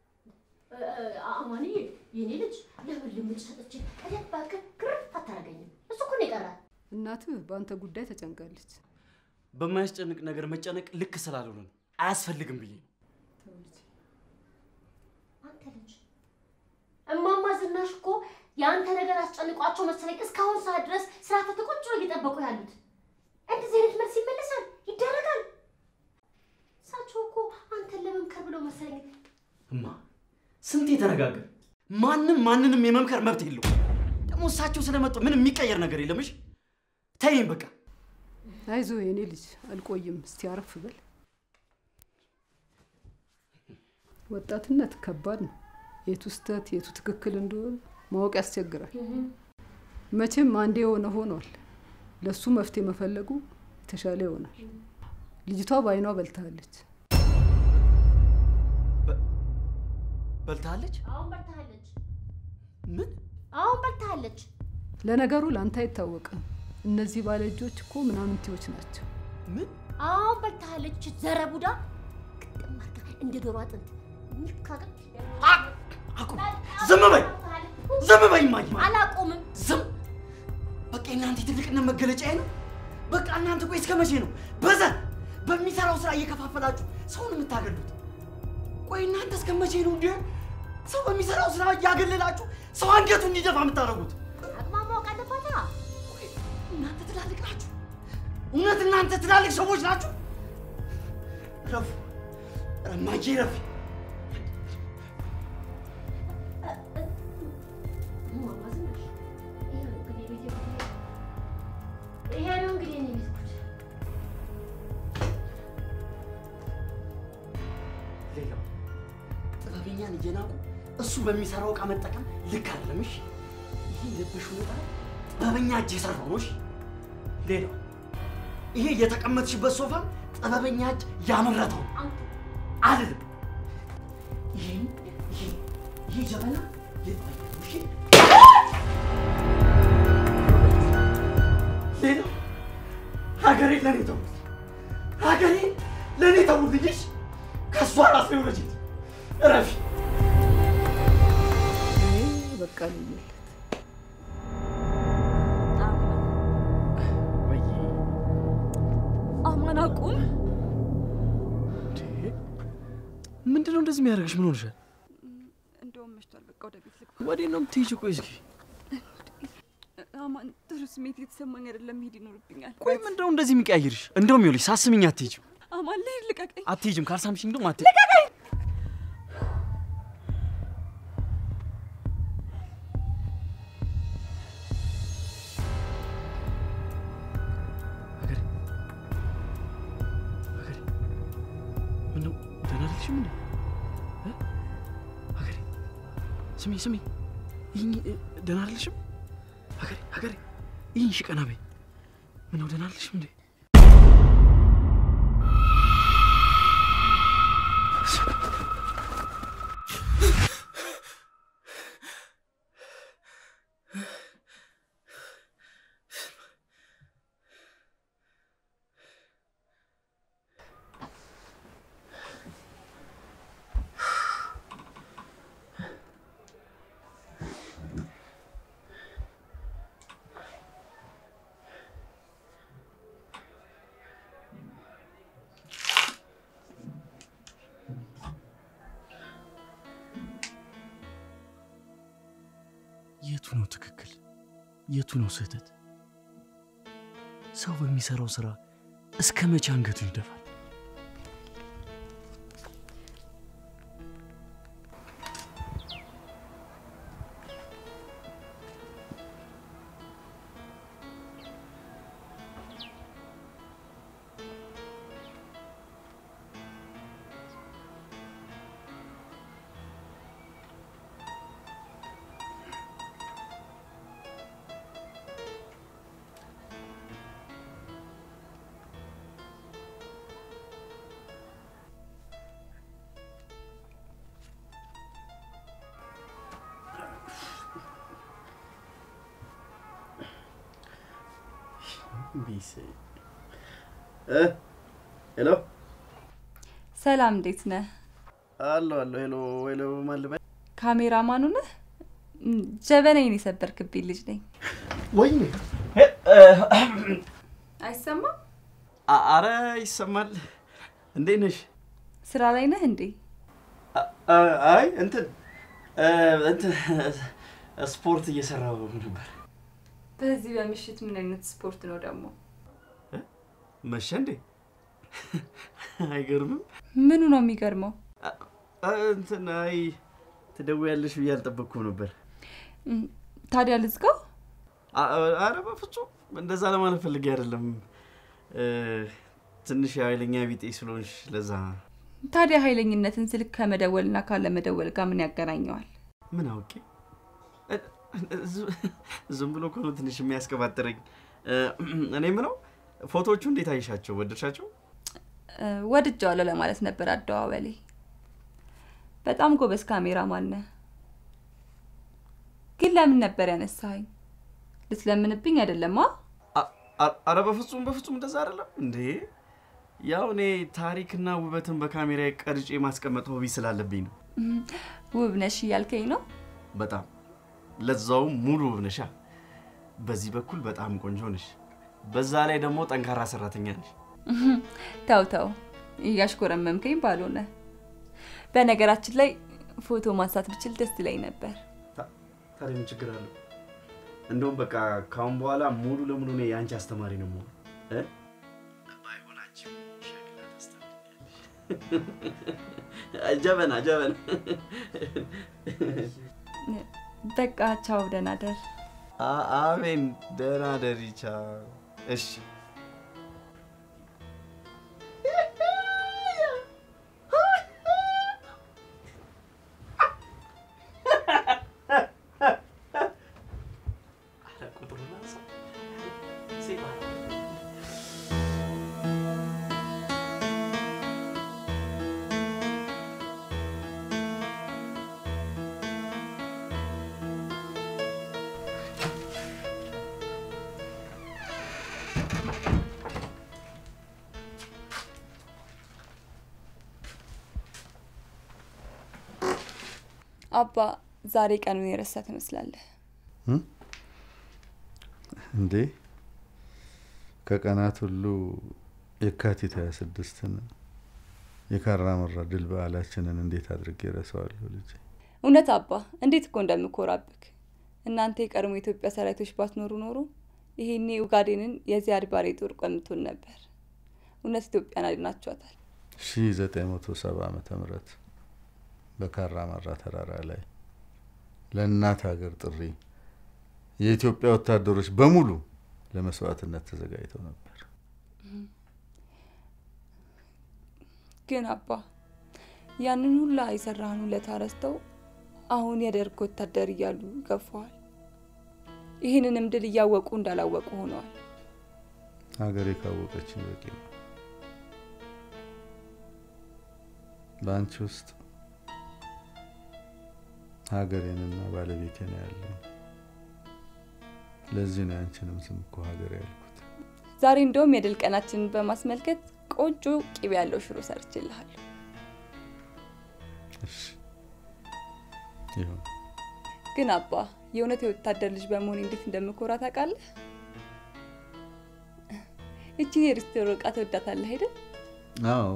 አማንዬ የኔ ልጅ ለምን ልምድ ሰጥቼ እኔ እባክህ ግርፍ አታደርገኝም። እሱ እኮ ነው የቀራል። እናትህ በአንተ ጉዳይ ተጨንቃለች። በማያስጨንቅ ነገር መጨነቅ ልክ ስላልሆነ ነው አያስፈልግም ብዬ ነው። አንተ ልጅ እማማ ዝናሽ እኮ የአንተ ነገር አስጨንቋቸው መሰለኝ እስካሁን ሰዓት ድረስ ስራ ፈት ቁጭ ብለው እየጠበቁ ያሉት። እንደዚህ አይነት መልስ ይመለሳል ይደረጋል። እሳቸው እኮ አንተን ለመምከር ብለው መሰለኝ እማ ስንት የተነጋገር ማንም ማንንም የመምከር መብት የለው። ደግሞ እሳቸው ስለመጡ ምንም የሚቀየር ነገር የለም። እሺ ተይኝ በቃ። አይዞ የኔ ልጅ አልቆይም። እስቲ አረፍ በል። ወጣትነት ከባድ ነው። የቱ ስህተት የቱ ትክክል እንደሆነ ማወቅ ያስቸግራል። መቼም አንዴ የሆነ ሆኗል። ለሱ መፍትሄ መፈለጉ የተሻለ ይሆናል። ልጅቷ በአይኗ በልታለች። በልታለች? አሁን በልታለች፣ ምን? አሁን በልታለች። ለነገሩ ለአንተ አይታወቅም። እነዚህ ባለ እጆች እኮ ምናምንቴዎች ናቸው። ምን? አሁን በልታለች። ዘረ ቡዳ ግጥም አድርጋ እንደ ዶሮ አጥንት ሚካገል አቁም! ዝም በይ! ዝም በይ! እማዬ! አላቆምም። ዝም! በቃ የእናንተ የትልቅነት መገለጫ ነው። በቃ እናንተ ቆይ እስከ መቼ ነው በዘር በሚሰራው ስራ እየከፋፈላችሁ ሰውን የምታገሉት? ቆይ እናንተ እስከ መቼ ነው እንዲህ ሰው በሚሰራው ስራ እያገለላችሁ ሰው አንገቱ እንዲደፋ የምታደርጉት? አቅማ ማወቅ አለባታ። ቆይ እናንተ ትላልቅ ናችሁ? እውነት እናንተ ትላልቅ ሰዎች ናችሁ? ረፉ ረማጄ ረፊ እማማ ዝናሽ ይሄ ነው እንግዲህ የቤቴ ጉዳይ። ይሄ ነው እንግዲህ የኔ ቤት ጉዳይ። ሌላው ጥበበኛን እየናቁ እሱ በሚሰራው እቃ መጠቀም ልክ አይደለም። እሺ ይሄ የለበሽው ነጠላ ጥበበኛ እጅ የሰራው ነው። እሺ ሌላው ይሄ የተቀመጥሽበት ሶፋ ጥበበኛ እጅ ያመረተው ነው። አንተ አልልም። ይሄ ይሄ ይሄ ጀበና የጥበበኛ ነው። እሺ ሌላው ሀገሬ ለኔ ተውት፣ ሀገሬ ለኔ ተውልኝ። እሺ ከእሷ ራስ ነው ረጅት እረፊ። በቃ ልዩለት አማን አቁም። ምንድን ነው እንደዚህ የሚያደርግሽ? ምን ሆንሻል? እንደውም መሽቷል። በቃ ወደ ቤት ልግባ። ወዴት ነው የምትሄጂው? ቆይ እስኪ አማን ጥሩ ስሜት እየተሰማኝ አይደለም። መሄድ ይኖርብኛል። ቆይ ምንድን ነው እንደዚህ የሚቀያይርሽ? እንደውም ይኸውልሽ ሳስምኝ አትሄጂም፣ አማን ልሂድ፣ ልቀቀኝ። አትሄጂም። ካልሳምሽኝ እንደውም አትሄጂም። ሀገሬ ሀገሬ ምነው ደህና አይደለሽም እንዴ? እ? ሀገሬ ስሚ ስሚ፣ ይህኝ ደህና አይደለሽም? ሀገሬ ሀገሬ ይህኝ እሺ፣ ቀና በይ። ምነው ደህና አይደለሽም እንዴ? የቱ ነው ትክክል? የቱ ነው ስህተት? ሰው በሚሰራው ስራ እስከ መቼ አንገቱን ይደፋል? ቢስ ሄሎ ሰላም፣ እንዴት ነህ? አሎ አሎ ሄሎ ሄሎ ማልበ ካሜራማኑ ነህ? እም፣ ጀበናዬን የሰበርክብኝ ልጅ ነኝ። ወይኔ አይሰማም? አረ ይሰማል። እንዴት ነሽ? ስራ ላይ ነህ እንዴ? አይ እንትን እንትን ስፖርት እየሰራሁ ነበር። በዚህ በምሽት ምን አይነት ስፖርት ነው ደግሞ? መሸ እንዴ? አይገርምም? ምኑ ነው የሚገርመው? እንትን አይ ትደውያለሽ ብዬ አልጠበቅኩም ነበር። እም፣ ታዲያ ልዝጋው? አረ በፍጹም እንደዛ ለማለት ፈልጌ አይደለም። እ፣ ትንሽ የኃይለኛ ቢጤ ስለሆንሽ ለዛ ታዲያ ኃይለኝነትን ስልክ ከመደወልና ካለመደወል ጋር ምን ያገናኘዋል? ምን አውቄ እ፣ ዝ- ዝም ብሎ እኮ ነው ትንሽ የሚያስቀባጥረኝ። እ፣ እኔ የምለው ፎቶዎቹ እንዴት አይሻቸው? ወደድሻቸው? እ፣ ወድጀዋለሁ ለማለት ነበር አደዋወሌ። በጣም ጎበዝ ካሜራማን ነህ። ግን ለምን ነበር ያነሳኸኝ? ልትለምንብኝ አይደለማ? አ- አ- አረ በፍጹም በፍጹም እንደዛ አይደለም እንዴ። ያው እኔ ታሪክና ውበትን በካሜራ ቀርጬ ማስቀመጥ ሆቢ ስላለብኝ ነው። እም፣ ውብ ነሽ እያልከኝ ነው? በጣም ለዛውም ሙሉ ውብ ነሻ። በዚህ በኩል በጣም ቆንጆ ነሽ፣ በዛ ላይ ደግሞ ጠንካራ ሰራተኛ ነሽ። ተው ተው፣ እያሽኮረመምከኝ ባልሆነ። በነገራችን ላይ ፎቶ ማንሳት ብችል ደስ ይለኝ ነበር። ታዲያ ምን ችግር አለው? እንደውም በቃ ካሁን በኋላ ሙሉ ለሙሉ እኔ የአንቺ አስተማሪ ነው የምሆነው እ? ባይሆን አንቺም ሸክላ ታስተምሪኛለሽ። ጀበና ጀበና። በቃ ቻው፣ ደህና ደር። አ- አሜን። ደህና ደሪ። ቻው። እሺ አባ ዛሬ ቀኑን የረሳ ትመስላለህ። እንዴ ከቀናት ሁሉ የካቲት 26ን የካራ መራ ድል በዓላችንን እንዴት አድርጌ ረሳዋለሁ ልጄ? እውነት አባ፣ እንዴት እኮ እንደምኮራብክ። እናንተ የቀድሞ የኢትዮጵያ ሰራዊቶች ባትኖሩ ኖሮ ይሄኔ ኡጋዴንን የዚያድ ባሬ ጦር ቀምቶን ነበር። እውነት ኢትዮጵያን አድናችኋታል። 1970 ዓመተ ምህረት በካራ መራ ተራራ ላይ ለእናት ሀገር ጥሪ የኢትዮጵያ ወታደሮች በሙሉ ለመስዋዕትነት ተዘጋጅተው ነበር። ግን አባ ያንን ሁላ የሰራህን ውለታ ረስተው አሁን የደርግ ወታደር እያሉ ገፈዋል። ይህንንም ድል እያወቁ እንዳላወቁ ሆነዋል። ሀገሬ ካወቀች በቂ ነው። በአንቺ ውስጥ ሀገሬንና ባለቤቴ ነው ያለው። ለዚህ ነው ያንቺንም ስም እኮ ሀገሬ ያልኩት። ዛሬ እንደውም የድል ቀናችንን በማስመልከት ቆንጆ ቂቤ ያለው ሽሮ ሰርችልሃለሁ። እሺ ይሁን። ግን አባ የእውነት የወታደር ልጅ በመሆን እንዴት እንደምኮራ ታውቃለህ? እቺን የሪስቶሮ እቃ ትወዳታለህ አይደል? አዎ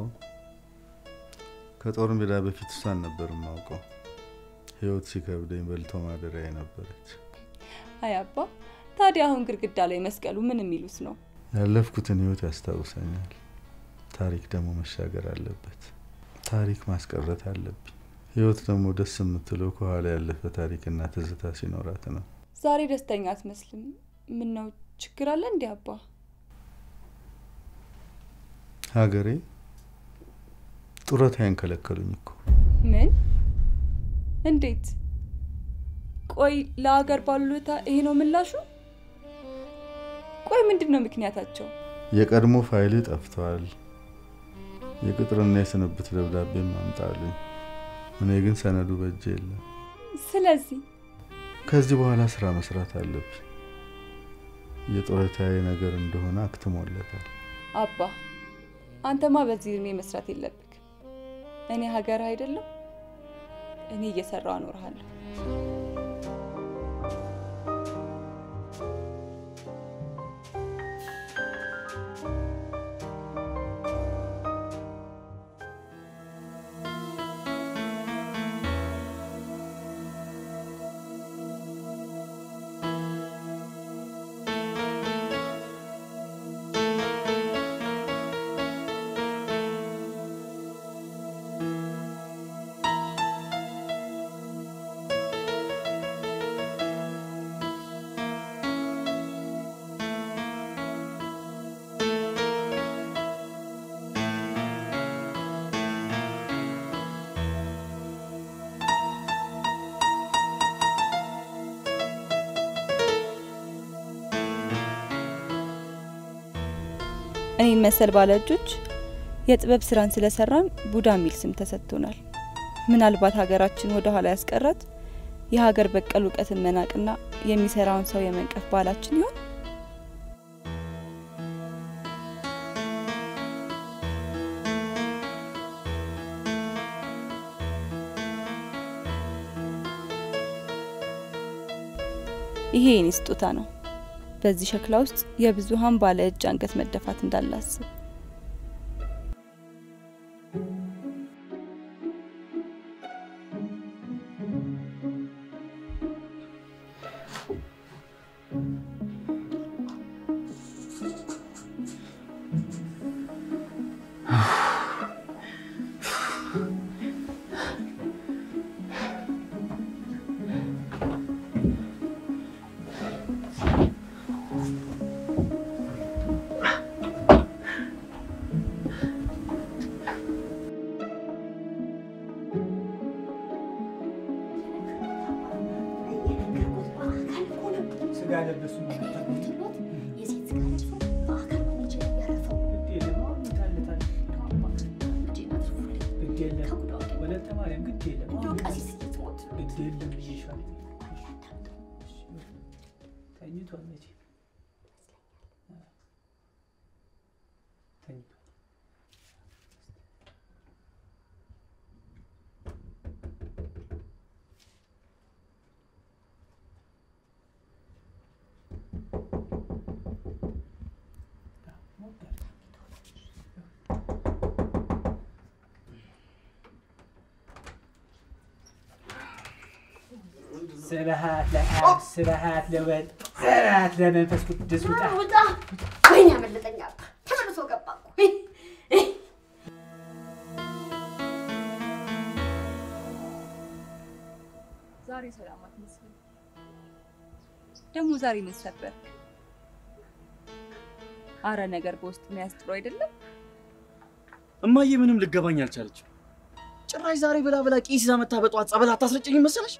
ከጦር ሜዳ በፊት እሷን ነበር የማውቀው። ህይወት ሲከብደኝ በልቶ ማደሪያ ነበረች። አይ አባ፣ ታዲያ አሁን ግድግዳ ላይ መስቀሉ ምን የሚሉት ነው? ያለፍኩትን ህይወት ያስታውሰኛል። ታሪክ ደግሞ መሻገር አለበት። ታሪክ ማስቀረት አለብኝ። ህይወት ደግሞ ደስ የምትለው ከኋላ ያለፈ ታሪክና ትዝታ ሲኖራት ነው። ዛሬ ደስተኛ አትመስልም። ምን ነው ችግር አለ እንዴ አባ? ሀገሬ ጡረታዬን ከለከሉኝ እኮ። ምን? እንዴት? ቆይ ለሀገር ባሉታ ይሄ ነው ምላሹ? ቆይ ምንድን ነው ምክንያታቸው? የቀድሞ ፋይል ጠፍቷል። የቅጥርና የስንብት ደብዳቤም አምጣልኝ። እኔ ግን ሰነዱ በእጄ የለም። ስለዚህ ከዚህ በኋላ ስራ መስራት አለብኝ። የጡረታዬ ነገር እንደሆነ አክትሞለታል። አባ አንተማ በዚህ እድሜ መስራት የለብክ። እኔ ሀገር አይደለም እኔ እየሰራው አኖርሃለሁ። እኔን መሰል ባለ እጆች የጥበብ ስራን ስለሰራን ቡዳ የሚል ስም ተሰጥቶናል። ምናልባት ሀገራችን ወደ ኋላ ያስቀራት የሀገር በቀል እውቀትን መናቅና የሚሰራውን ሰው የመንቀፍ ባህላችን ይሆን? ይሄ የኔ ስጦታ ነው። በዚህ ሸክላ ውስጥ የብዙሃን ባለ እጅ አንገት መደፋት እንዳላስብ ሞትሎት የሴት ስጋ ለብሶ በአካል ቆንጆ ያረፈው ግድ የለም አሁን ይታለታል። ልጄን አትርፉልኝ። ግድ የለም ከጉዳ ወደ ወለተ ማርያም ግድ የለም እንደው አሁን ቀሲስ ልትሞት ነው። ግድ የለም ብዬሻለሁ። ተኝቷል መቼ ተኝቷል። ስብሐት ለአብ ስብሐት ለወልድ ስብሐት ለመንፈስ ቅዱስ ውጣ ውጣ! ወይኔ ያመለጠኝ አባ ተመልሶ ገባ እኮ። ዛሬ ሰላም አትመስልም። ደግሞ ዛሬ ምን ሰበርክ? አረ ነገር በውስጥ መያዝ ጥሩ አይደለም። እማዬ ምንም ልገባኝ አልቻለችም። ጭራሽ ዛሬ ብላ ብላ ቄስ ይዛ መታ በጠዋት ጸበል አታስረጭኝ መሰለሽ?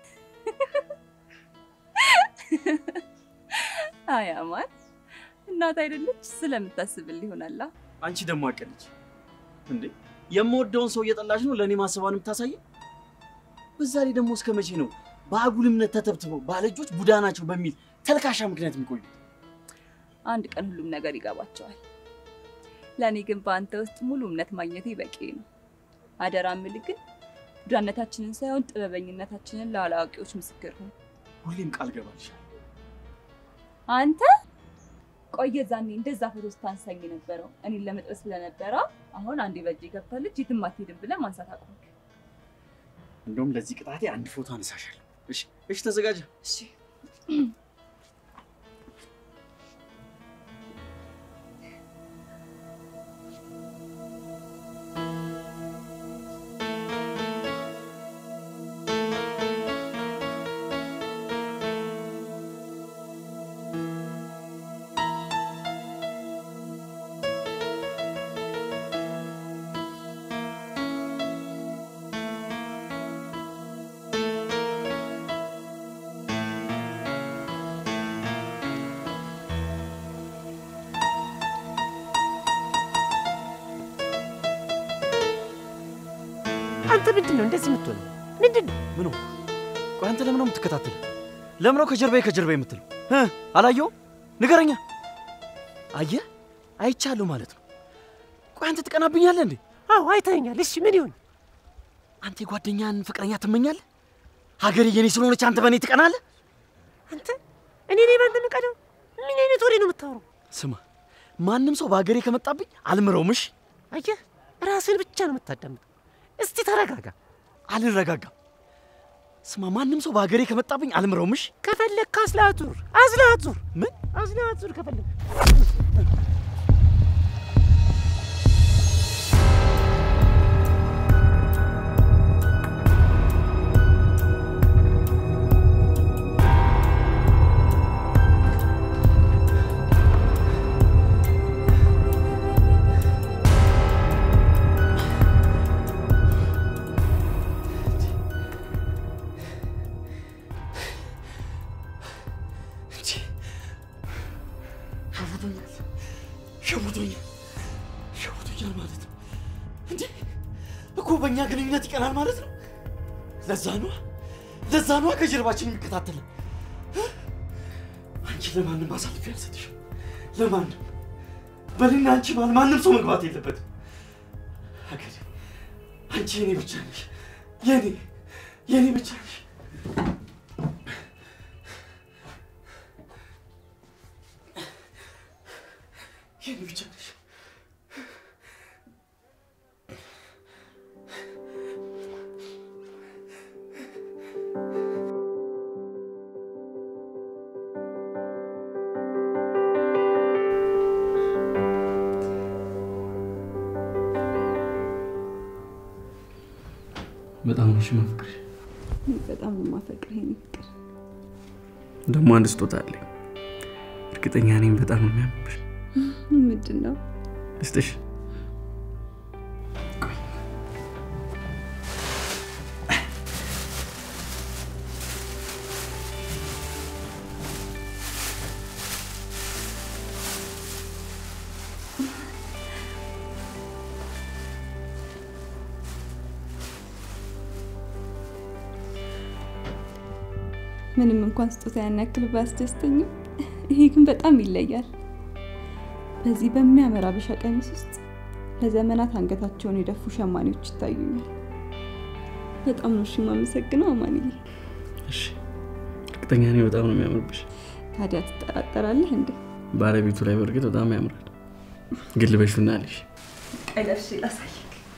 አይ አማን እናት አይደለች ስለምታስብልህ ይሆናላ። አንቺ ደግሞ አቀልች እንዴ! የምወደውን ሰው እየጠላሽ ነው ለእኔ ማሰቧን የምታሳየኝ? በዛ ላይ ደግሞ እስከ መቼ ነው በአጉል እምነት ተተብትበው ባለእጆች ቡዳ ናቸው በሚል ተልካሻ ምክንያት የሚቆዩት? አንድ ቀን ሁሉም ነገር ይገባቸዋል። ለእኔ ግን በአንተ ውስጥ ሙሉ እምነት ማግኘቴ በቂ ነው። አደራ ምልህ ግን ቡዳነታችንን ሳይሆን ጥበበኝነታችንን ለአላዋቂዎች ምስክር ሁን። ሁሌም ቃል ገባልሻል። አንተ ቆየ ዛኔ እንደዛ ፎቶ ስታንሳኝ የነበረው እኔን ለመጥበስ ስለነበረ አሁን አንዴ በእጄ ገብታለች የትም አትሄድም ብለህ ማንሳት አቆምክ። እንደውም ለዚህ ቅጣቴ አንድ ፎቶ አነሳሻለሁ። እሺ፣ እሺ፣ ተዘጋጀ። እሺ አንተ ምንድን ነው እንደዚህ የምትሆነው? ምንድን ነው? ምን ሆንኩ? ቆይ አንተ ለምን ነው የምትከታተል? ለምን ነው ከጀርባዬ ከጀርባዬ የምትለው? እ አላየሁም? ንገረኛ። አየህ፣ አይቻለሁ ማለት ነው። ቆይ አንተ ትቀናብኛለህ እንዴ? አዎ አይተኸኛል። እሺ ምን ይሁን? አንተ የጓደኛን ፍቅረኛ ትመኛለህ? ሀገሬ የኔ ስለሆነች አንተ በእኔ ትቀናለህ? አንተ እኔ ነኝ ባንተ የምቀናው? ምን አይነት ወሬ ነው የምታወራው? ስማ፣ ማንም ሰው በሀገሬ ከመጣብኝ አልምረውም። እሺ? አየህ፣ ራስህን ብቻ ነው የምታዳምጠው። እስቲ ተረጋጋ። አልረጋጋም። ስማ፣ ማንም ሰው በሀገሬ ከመጣብኝ አልምረውም። እሺ? ከፈለግክ አዝለህ አዙር፣ አዝለህ አዙር፣ ምን አዝለህ አዙር ከፈለግክ ሸውዶኛል፣ ሸውዶኛል፣ ሸውዶኛል ማለት ነው እንዴ? እኮ በእኛ ግንኙነት ይቀናል ማለት ነው። ለዛ ነዋ፣ ለዛ ነዋ ከጀርባችን የሚከታተልን። አንቺ ለማንም አሳልፌ አልሰጥሽም፣ ለማንም በእኔና አንቺ መሀል ማንም ሰው መግባት የለበትም። ሀገሬ፣ አንቺ የኔ ብቻ ነሽ፣ የኔ የኔ ብቻ ነሽ። የኔ ብቻ ነሽ። በጣም ነሽ ማፍቅርሽ። በጣም ነው የማፈቅርህ የኔ ፍቅር። ደግሞ አንድ ስጦታ አለኝ። እርግጠኛ ነኝ በጣም ነው የሚያምርብሽ። ምንድን ነው? ልስጥሽ? ምንም እንኳን ስጦታ ያን ያክል ባያስደስተኝም ይሄ ግን በጣም ይለያል። በዚህ በሚያምር አበሻ ቀሚስ ውስጥ ለዘመናት አንገታቸውን የደፉ ሸማኔዎች ይታዩኛል። በጣም ነው እሺ የማመሰግነው አማንዬ። እሺ፣ እርግጠኛ ነኝ በጣም ነው የሚያምርብሽ። ታዲያ ትጠራጠራለህ እንዴ? ባለቤቱ ላይ በእርግጥ በጣም ያምራል። ግን ልበሹና አለሽ ቀይ ለብሼ ላሳይክ።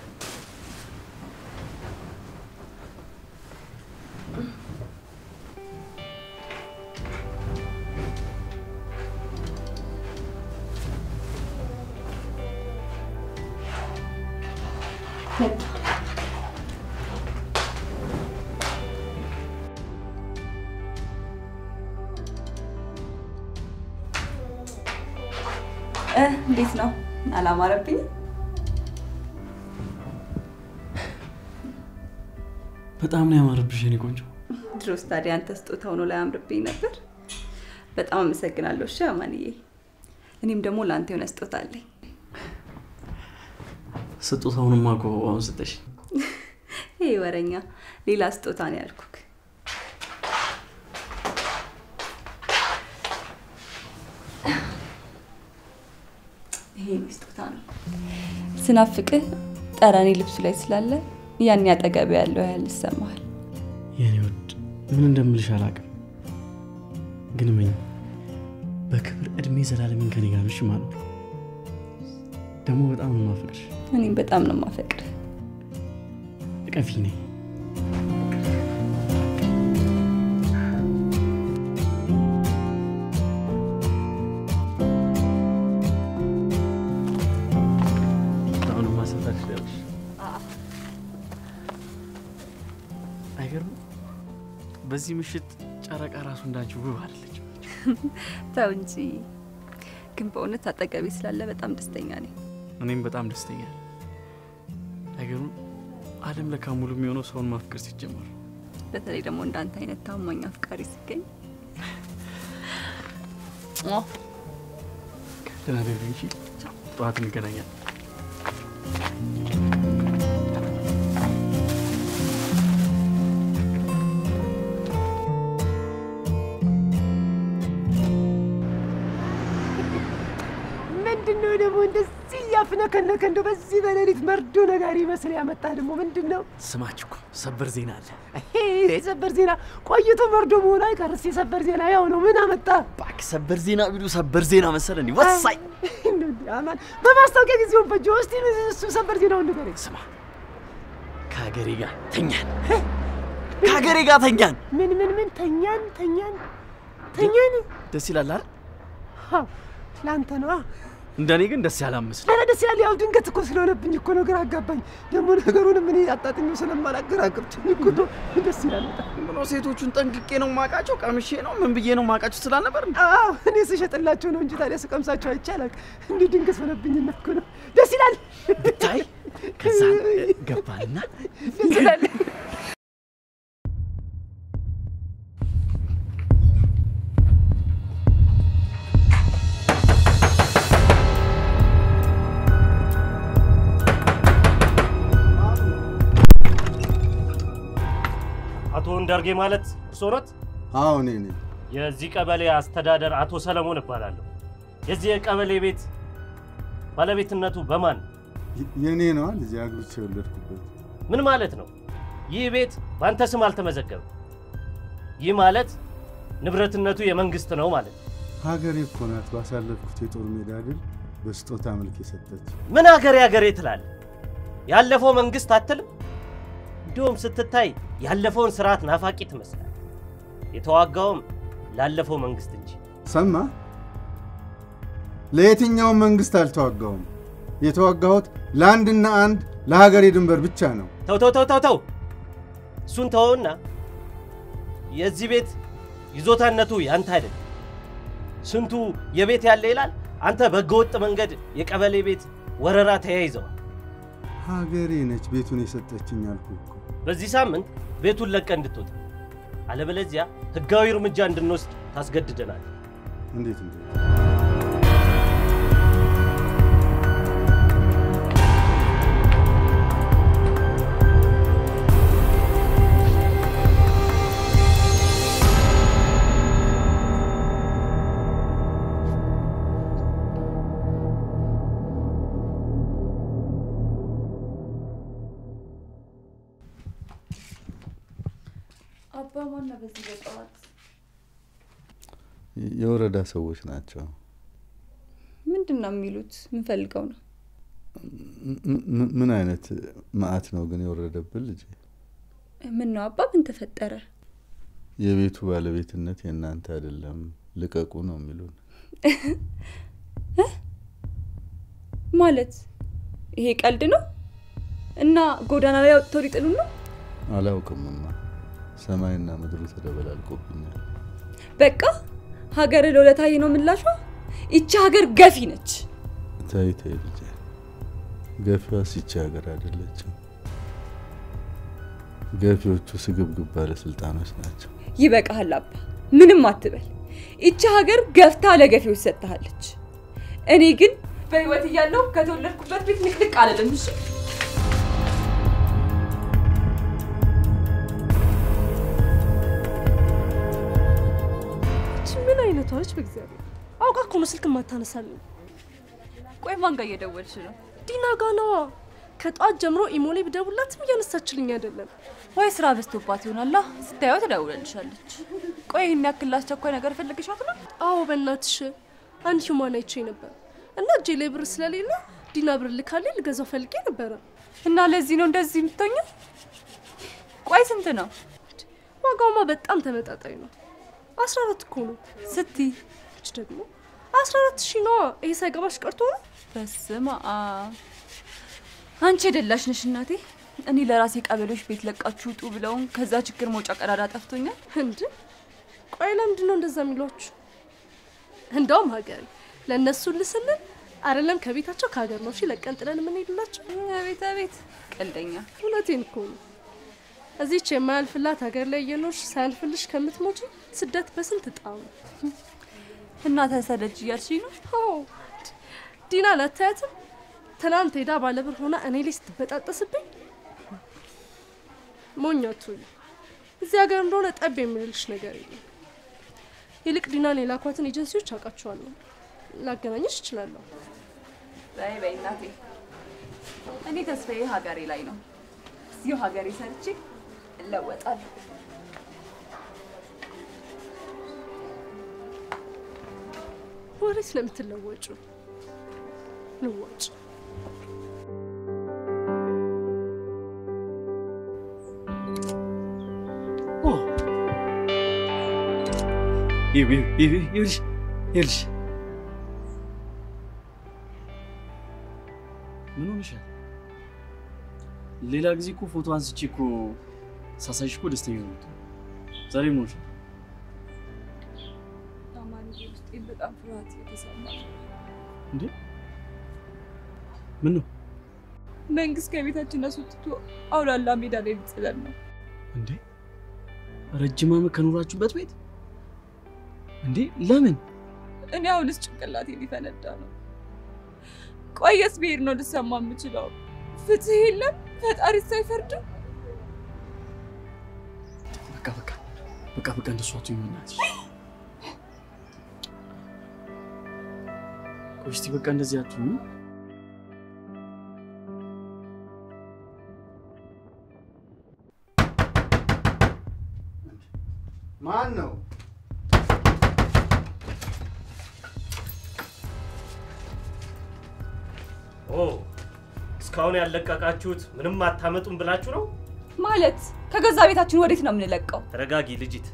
እ እንዴት ነው? አላማረብኝም? በጣም ነው ያማረብሽ የኔ ቆንጆ። ድሮስ ታዲያ አንተ ስጦታ ሆኖ ላይ አምርብኝ ነበር። በጣም አመሰግናለሁ። እሺ አማንዬ፣ እኔም ደግሞ ለአንተ የሆነ ስጦታ አለኝ። ስጦታውንማ እኮ አሁን ስጠሽ። ይሄ ወረኛ ሌላ ስጦታ ነው ያልኩክ። ይሄ የኔ ስጦታ ነው። ስናፍቅህ ጠረኔ ልብሱ ላይ ስላለ ያን ያጠገብ ያለው ያህል ይሰማሃል። የኔ ውድ ምን እንደምልሽ አላውቅም፣ ግን መኝ በክብር እድሜ ዘላለምን ከኔ ጋር ነሽ ማለት ነው። ደግሞ በጣም ነው የማፈቅርሽ። እኔም በጣም ነው የማፈቅርህ። እቀፊኝ ነኝ አሁን ማሰፋት ትችላለሽ። አይገርምም? በዚህ ምሽት ጨረቃ ራሱ እንዳንቺ ውብ አይደለች። ተው እንጂ። ግን በእውነት አጠገቤ ስላለ በጣም ደስተኛ ነኝ። እኔም በጣም ደስተኛ ነኝ። አይገርምም? ዓለም ለካ ሙሉ የሚሆነው ሰውን ማፍቀር ሲጀመር ነው። በተለይ ደግሞ እንዳንተ አይነት ታማኝ አፍቃሪ ሲገኝ ደህና ደሪ እንጂ ጠዋት እንገናኛለን። ምንድን ነው ደግሞ እንደዚህ እያፍነከነከ እንደው በዚህ በሌሊት መርዶ ነጋሪ መስል ያመጣ ደግሞ ምንድን ነው? ስማች እኮ ሰበር ዜና አለ። ይሄ የሰበር ዜና ቆይቶ መርዶ መሆኑ አይቀርስ። የሰበር ዜና ያው ነው። ምን አመጣ? እባክህ ሰበር ዜና ቢሉ ሰበር ዜና መሰለ እንዲህ ወሳኝ። አማን በማስታወቂያ ጊዜውን ፈጆ። እስቲ እሱ ሰበር ዜናውን ንገረኝ። ስማ ከሀገሬ ጋር ተኛን፣ ከሀገሬ ጋር ተኛን። ምን ምን ምን? ተኛን ተኛን ተኛን። ደስ ይላል አይደል? አዎ፣ ለአንተ ነው። እንደኔ ግን ደስ ያለ አመስል ኧረ ደስ ይላል። ያው ድንገት እኮ ስለሆነብኝ እኮ ነው፣ ግራ አጋባኝ። ደግሞ ነገሩንም እኔ አጣጥሜው ስለማላገራገብኝ እኮ ነው። ደስ ይላል በጣም። ብሎ ሴቶቹን ጠንቅቄ ነው ማቃቸው፣ ቀምሼ ነው ምን ብዬ ነው ማቃቸው ስላልነበር እንዴ? አዎ እኔ ስሸጥላቸው ነው እንጂ ታዲያ ስቀምሳቸው አይቻላል። እንዲህ ድንገት ሆነብኝና እኮ ነው። ደስ ይላል ብታይ። ከዛ ገባንና ደስ ይላል። አቶ እንዳርጌ ማለት እርስዎ ኖት? አዎ እኔ ነኝ። የዚህ ቀበሌ አስተዳደር አቶ ሰለሞን እባላለሁ። የዚህ የቀበሌ ቤት ባለቤትነቱ በማን ነው? የ- የእኔ ነዋ ልጅ አግብቼ የወለድኩበት። ምን ማለት ነው? ይህ ቤት በአንተ ስም አልተመዘገበም። ይህ ማለት ንብረትነቱ የመንግስት ነው ማለት ነው። ሀገሬ እኮ ናት ባሳለፍኩት የጦር ሜዳ ድል በስጦታ መልክ የሰጠች። ምን አገሬ አገሬ ትላለህ? ያለፈው መንግስት አትልም? እንዲሁም ስትታይ ያለፈውን ስርዓት ናፋቂ ትመስላል። የተዋጋውም ላለፈው መንግስት እንጂ ሰማ ለየትኛውም መንግስት አልተዋጋሁም። የተዋጋሁት ለአንድና አንድ ለሀገሬ ድንበር ብቻ ነው። ተው ተው ተው ተው ተው እሱን ተወውና የዚህ ቤት ይዞታነቱ ያንተ አይደለም። ስንቱ የቤት ያለ ይላል። አንተ በህገወጥ መንገድ የቀበሌ ቤት ወረራ ተያይዘዋል። ሀገሬ ነች ቤቱን የሰጠችኝ አልኩ እኮ። በዚህ ሳምንት ቤቱን ለቀ እንድትወጣ፣ አለበለዚያ ህጋዊ እርምጃ እንድንወስድ ታስገድደናል። እንዴት እንዴት? ማና በዚህ በጠዋት የወረዳ ሰዎች ናቸው። ምንድን ነው የሚሉት? ምን ፈልገው ነው? ም- ም- ምን አይነት መዓት ነው ግን የወረደብን ልጄ? ምን ነው አባ? ምን ተፈጠረ? የቤቱ ባለቤትነት የእናንተ አይደለም፣ ልቀቁ ነው የሚሉን። ማለት ይሄ ቀልድ ነው እና ጎዳና ላይ አውጥተው ሊጥሉ ነው? አላውቅምማ፣ ሰማይና ምድሩ ተደበላልቆብኛል። በቃ ሀገር ለውለታዬ ነው ምላሿ። ይቺ ሀገር ገፊ ነች። ተይ ተይ ልጄ፣ ገፊዋስ ይቺ ሀገር አይደለችም። ገፊዎቹ ስግብግብ ባለስልጣኖች ናቸው። ይበቃሃል አባ፣ ምንም አትበል። ይቺ ሀገር ገፍታ ለገፊዎች ሰጥታለች። እኔ ግን በህይወት እያለሁ ከተወለድኩበት ቤት ንቅንቅ አልልም። እሺ እቺ ምን አይነቷ ነች? በእግዚአብሔር አውቃ እኮ ነው ስልክ ማታነሳልኝ። ቆይ ማን ጋር እየደወልሽ ነው? ዲና ጋ ነዋ። ከጠዋት ጀምሮ ኢሞ ላይ ብደውላትም እያነሳችልኝ አይደለም። ወይ ስራ በዝቶባት ይሆናላ። ስታየው ትደውለልሻለች። ቆይ ይህን ያክል አስቸኳይ ነገር ፈልግሻት ነው? አዎ በእናትሽ አንድ ሂውማን አይቼ ነበር እና እጄ ላይ ብር ስለሌለ ዲና ብር ልካልኝ ልገዛው ፈልጌ ነበረ። እና ለዚህ ነው እንደዚህ የምትሆኘው? ቆይ ስንት ነው? ዋጋውማ በጣም ተመጣጣኝ ነው። አስራ አራት እኮ ነው ስትይ እች ደግሞ አስራ አራት ሺህ ነዋ። ይሄ ሳይገባሽ ቀርቶ ነው። በስመ አብ አንቺ የደላሽ ነሽ እናቴ። እኔ ለራሴ ቀበሌዎች ቤት ለቃችሁ ውጡ ብለውን ከዛ ችግር መውጫ ቀዳዳ ጠፍቶኛል። እንድ ቆይ ለምንድን ነው እንደዛ የሚሏችሁ? እንደውም ሀገሬ ለእነሱ ልስልን አይደለም ከቤታቸው ከሀገር ነው እሺ ለቀን ጥለን የምንሄድላቸው። ቤት ቤት ቀልደኛ። እውነቴን እኮ ነው። እዚች የማያልፍላት ሀገር ላይ እየኖርሽ ሳያልፍልሽ ከምትሞጪ ስደት በስንት ጣሙ። እና ተሰደጅ እያልሽኝ ነው? አዎ ዲና ላታያትም ትናንት ሄዳ ባለብር ሆና እኔ ላይ ስትበጣጠስብኝ ሞኛቱ እዚህ ሀገር እንደሆነ ጠብ የሚልልሽ ነገር የለም። ይልቅ ዲናን የላኳትን ኤጀንሲዎች አውቃቸዋለሁ፣ ላገናኘሽ እችላለሁ። በይ በይ እናቴ፣ እኔ ተስፋዬ ሀገሬ ላይ ነው። እዚሁ ሀገሬ ሰርቼ እለወጣለሁ። ወሬ ስለምትለወጩ ልዋጭ ይኸውልሽ ይኸውልሽ ምን ሆነሻል? ሌላ ጊዜ እኮ ፎቶ አንስቼ እኮ ሳሳይሽ እኮ ደስተኛ ነው። ዛሬ ምን ሆነሻል? አማንዬ ውስጤን በጣም ፍርሃት የተሰማ እንዴ ምን ነው መንግስት ከቤታችን አስወጥቶ አውላላ ሜዳ ላይ ሊጥለን ነው። እንዴ? ረጅም ዓመት ከኖራችሁበት ቤት እንዴ? ለምን? እኔ አሁንስ ጭንቅላቴ ሊፈነዳ ነው። ቆየስ ብሄድ ነው ልሰማ የምችለው። ፍትህ የለም፣ ፈጣሪስ አይፈርድም። በቃ በቃ በቃ በቃ እንደሱ አትሁኝ በእናትሽ። ቆይ እስቲ በቃ እንደዚህ አትሁኝ። ማን ነው? ኦ እስካሁን ያለቀቃችሁት ምንም አታመጡም ብላችሁ ነው? ማለት ከገዛ ቤታችን ወዴት ነው የምንለቀው? ተረጋጊ ልጅት።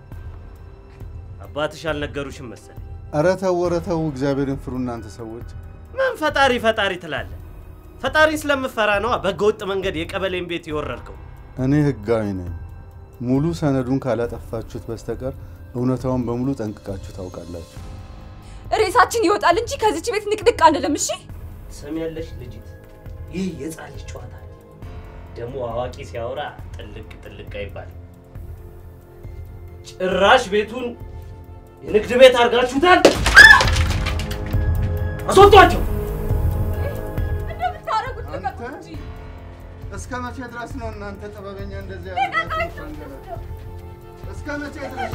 አባትሽ አልነገሩሽም መሰለኝ። ኧረ ተው ኧረ ተው፣ እግዚአብሔርን ፍሩ እናንተ ሰዎች። ምን ፈጣሪ ፈጣሪ ትላለህ? ፈጣሪ ስለምፈራ ነዋ በህገወጥ መንገድ የቀበሌን ቤት የወረድከው። እኔ ህጋዊ ነኝ። ሙሉ ሰነዱን ካላጠፋችሁት በስተቀር እውነታውን በሙሉ ጠንቅቃችሁ ታውቃላችሁ። ሬሳችን ይወጣል እንጂ ከዚች ቤት ንቅንቅ አንልም። እሺ ትሰሚያለሽ ልጅት፣ ይህ የህፃን ልጅ ጨዋታ ነው። ደግሞ አዋቂ ሲያወራ ጥልቅ ጥልቅ አይባልም። ጭራሽ ቤቱን የንግድ ቤት አድርጋችሁታል። አስወጧቸው! እንደምታደርጉት ልቀቁ እንጂ። እስከ መቼ ድረስ ነው እናንተ ጥበበኛ እንደዚህ ያደርጋችሁ? እስከ መቼ ድረስ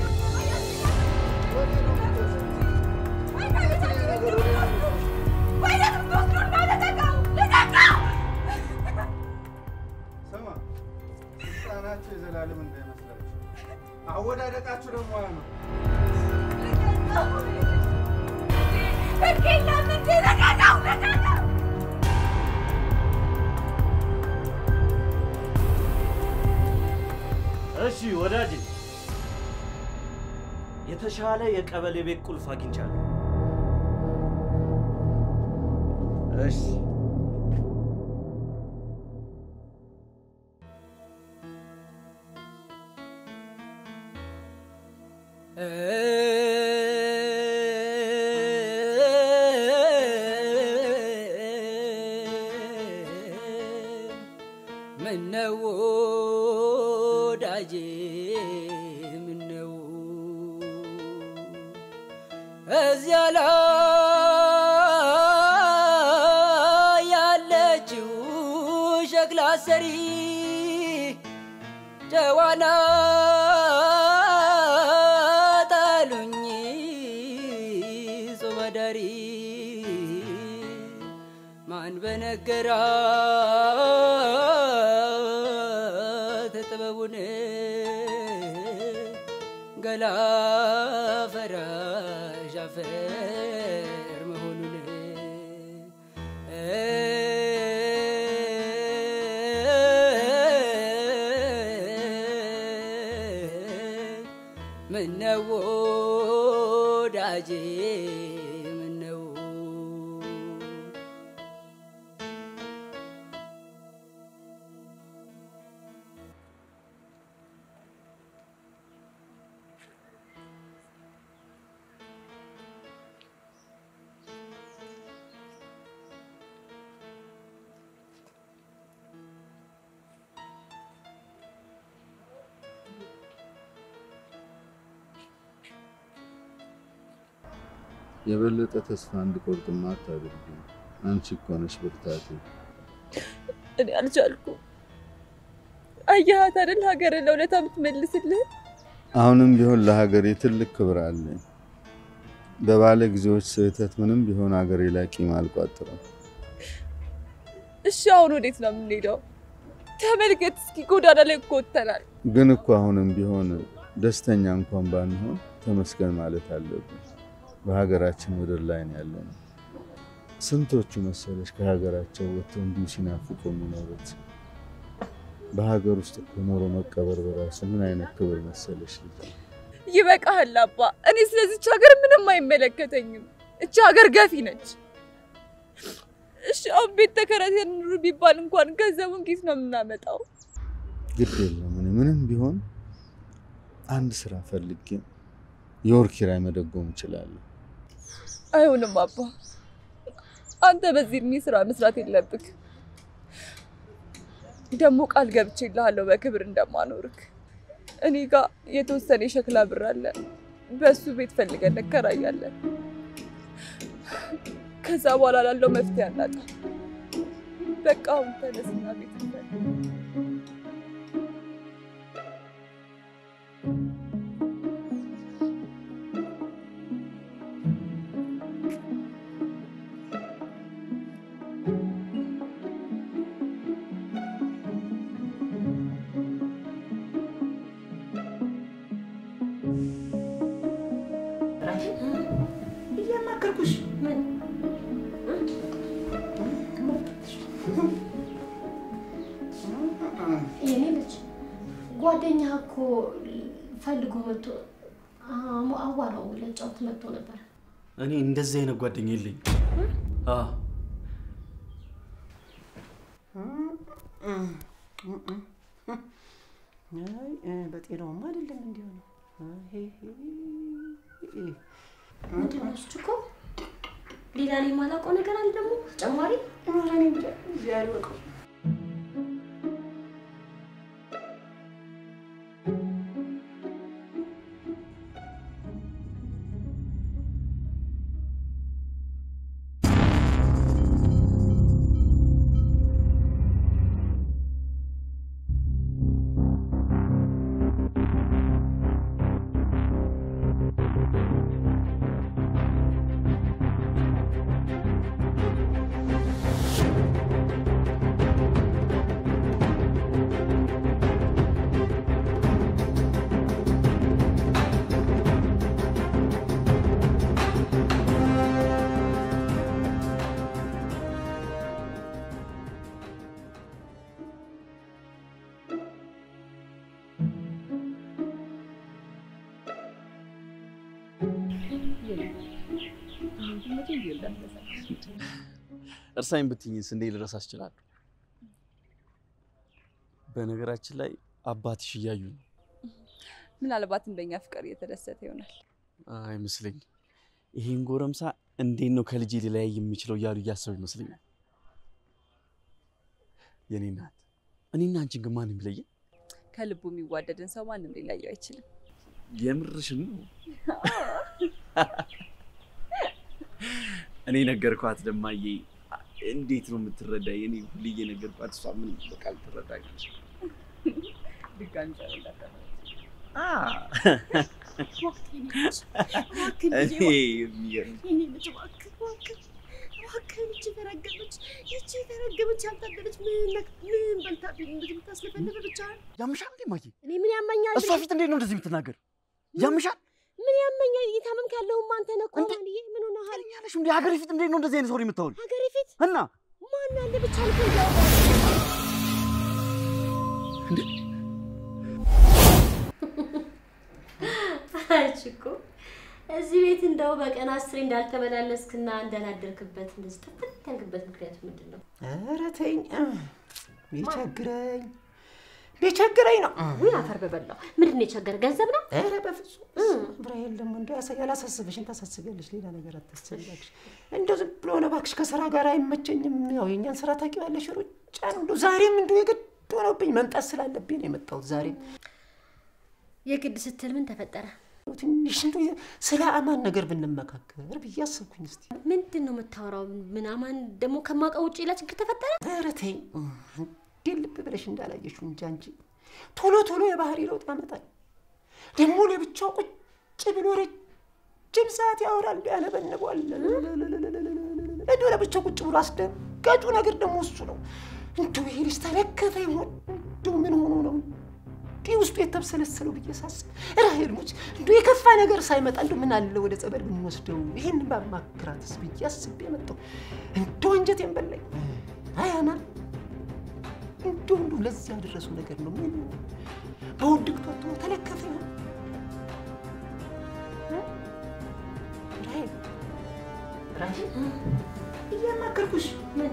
ስማ፣ ህፃናችሁ የዘላለም እንዳይመስላችሁ። እሺ ወዳጅ፣ የተሻለ የቀበሌ ቤት ቁልፍ አግኝቻለሁ። እሺ ምነው ወዳጄ ምነው እዚያ ላይ ያለችው ሸክላ ሰሪ ጨዋና ጣሉኝ ጾም አዳሪ ማን በነገራት ጥበቡን ገላ ፈራሽ አፈር መሆኑን ምነው ወዳጄ ምነው የበለጠ ተስፋ እንድቆርጥማ አታድርጊ። አንቺ እኮ ነሽ ብርታቴ። እኔ አልቻልኩም። አየሃት አይደል ሀገርን ለውለታ የምትመልስልህ። አሁንም ቢሆን ለሀገሬ ትልቅ ክብር አለኝ። በባለ ጊዜዎች ስህተት ምንም ቢሆን ሀገሬ ላይ ቂም አልቋጥርም። እሺ አሁን ወዴት ነው የምንሄደው? ተመልከት እስኪ ጎዳና ላይ እኮ ወጥተናል። ግን እኮ አሁንም ቢሆን ደስተኛ እንኳን ባንሆን ተመስገን ማለት አለብን። በሀገራችን ምድር ላይ ነው ያለነው። ስንቶቹ መሰለሽ ከሀገራቸው ወጥተው እንዲሁ ሲናፍቁ የሚኖሩት። በሀገር ውስጥ እኮ ኖሮ መቀበር በራሱ ምን አይነት ክብር መሰለሽ ልጅ። ይበቃሃል አባ። እኔ ስለዚች ሀገር ምንም አይመለከተኝም። እቺ ሀገር ገፊ ነች። እሺ አሁን ቤት ተከራይተን ኑር ቢባል እንኳን ገንዘቡን ኬት ነው የምናመጣው? ግድ የለም እኔ ምንም ቢሆን አንድ ስራ ፈልጌ የወር ኪራይ መደጎም እችላለሁ። አይሆንም አባ፣ አንተ በዚህ እድሜ ስራ መስራት የለብክ። ደግሞ ቃል ገብቼልሃለሁ በክብር እንደማኖርክ። እኔ ጋር የተወሰነ የሸክላ ብር አለ። በሱ ቤት ፈልገን እንከራያለን። ከዛ በኋላ ላለው መፍትሄ አናጣ። በቃ አሁን ተነስና ቤት እንፈልግ። እያማከርኩሽ የኔ ልጅ ጓደኛ እኮ ፈልጎ መጥቶ አዋራው ለጫወት መጥቶ ነበር። እኔ እንደዚህ አይነት ጓደኛ የለኝ። በጤናውማ አይደለም እንዲሆነ ምንድን ነው እሱ እኮ ሌላ ላይ የማላውቀው ነገር አለ ደግሞ ተጨማሪ ያልወቀው መቼም ቢሆን እንዳትረሳኝ። እርሳኝ ብትኝስ እንዴ ልረሳ እችላለሁ? በነገራችን ላይ አባትሽ እያዩ ነው። ምናልባትም በእኛ ፍቅር እየተደሰተ ይሆናል። አይመስለኝም። ይሄን ጎረምሳ እንዴት ነው ከልጄ ሊለያይ የሚችለው እያሉ እያሰቡ ይመስለኛል። የኔ እናት፣ እኔና አንቺን ግን ማንም ይለየን? ከልቡ የሚዋደድን ሰው ማንም ሊለየው አይችልም። የምርሽን ነው? እኔ ነገርኳት ደማዬ። እንዴት ነው የምትረዳኝ? እኔ ሁሌ እየነገርኳት እሷ ምን በቃ ልትረዳኝ ድጋሚ ጸብ እንዳታመጣ። እኔ የሚገርም የኔ ልጅ እባክህ እባክህ እባክህ ይቺ የተረገመች ይቺ የተረገመች ያልታደለች ምን ነክ- ምን በልታብኝ እንደዚህ የምታስለፈልፍ ብቻ ያምሻል እንዴ ማዬ? እኔ ምን ያመኛል? እሷ ፊት እንዴት ነው እንደዚህ የምትናገር? ያምሻል ምን ያመኛል? እየታመምክ ያለውማ አንተ ነህ እኮ ማንዬ። ምን ሆነሃል? ያለሽ እንዴ? ሀገሬ ፊት እንዴት ነው እንደዚህ አይነት ወሬ የምታወሪ? ሀገሬ ፊት እና ማን አለ ብቻ ልክ እንዲያውቀው አንቺ እኮ እዚህ ቤት እንደው በቀን አስሬ እንዳልተመላለስክና እንዳላደርክበት እንደዚህ ጥፍት ያልክበት ምክንያቱ ምንድን ነው? ኧረ ተይኝ ቢቸግረኝ ቢቸግረኝ ነው። ውይ አፈር በበላው። ምንድን ነው የቸገረ? ገንዘብ ነው? ኧረ በፍጹም ብራይል ደግሞ እንደ ያላሳስብሽን ታሳስቢያለሽ። ሌላ ነገር አታስቢ እባክሽ። እንደው ዝም ብሎ ነው እባክሽ። ከስራ ጋር አይመቸኝም። ያው የእኛን ስራ ታውቂዋለሽ፣ ሩጫ ነው። እንደው ዛሬም እንደው የግድ ሆነብኝ መምጣት ስላለብኝ ነው የመጣሁት ዛሬም። የግድ ስትል ምን ተፈጠረ? ትንሽ እንደው ስለ አማን ነገር ብንመካከር ብዬ አሰብኩኝ። እስኪ ምንድን ነው የምታወራው? ምን አማን ደግሞ ከማውቀው ውጭ ሌላ ችግር ተፈጠረ? ኧረ ተይኝ እንዴት ልብ ብለሽ እንዳላየሽው እንጂ አንቺ ቶሎ ቶሎ የባህሪ ለውጥ ያመጣል። ደግሞ ለብቻው ቁጭ ብሎ ረጅም ሰዓት ያወራል፣ ያነበንቧል። እንደው ለብቻው ቁጭ ብሎ አስደንጋጩ ነገር ደግሞ እሱ ነው። እንደው ይሄ ልጅ ተለከፈ ይሆን? እንደው ምን ሆኖ ነው እንዲህ ውስጡ የተብሰለሰለው ብዬ ሳስብ ራሄል ሙች እንደው የከፋ ነገር ሳይመጣ እንደው ምን አለ ወደ ጸበል ብንወስደው ይህን ባማክራትስ ብዬ አስቤ መጣሁ። እንደው አንጀቴን በላኝ። አይ አማን እንደው እንደው ለዚህ ያደረሰው ነገር ነው። ምን በውድቅት ወጥቶ ተለከፈ ይሆን? ራሄል ራሄል እያማከርኩሽ ምን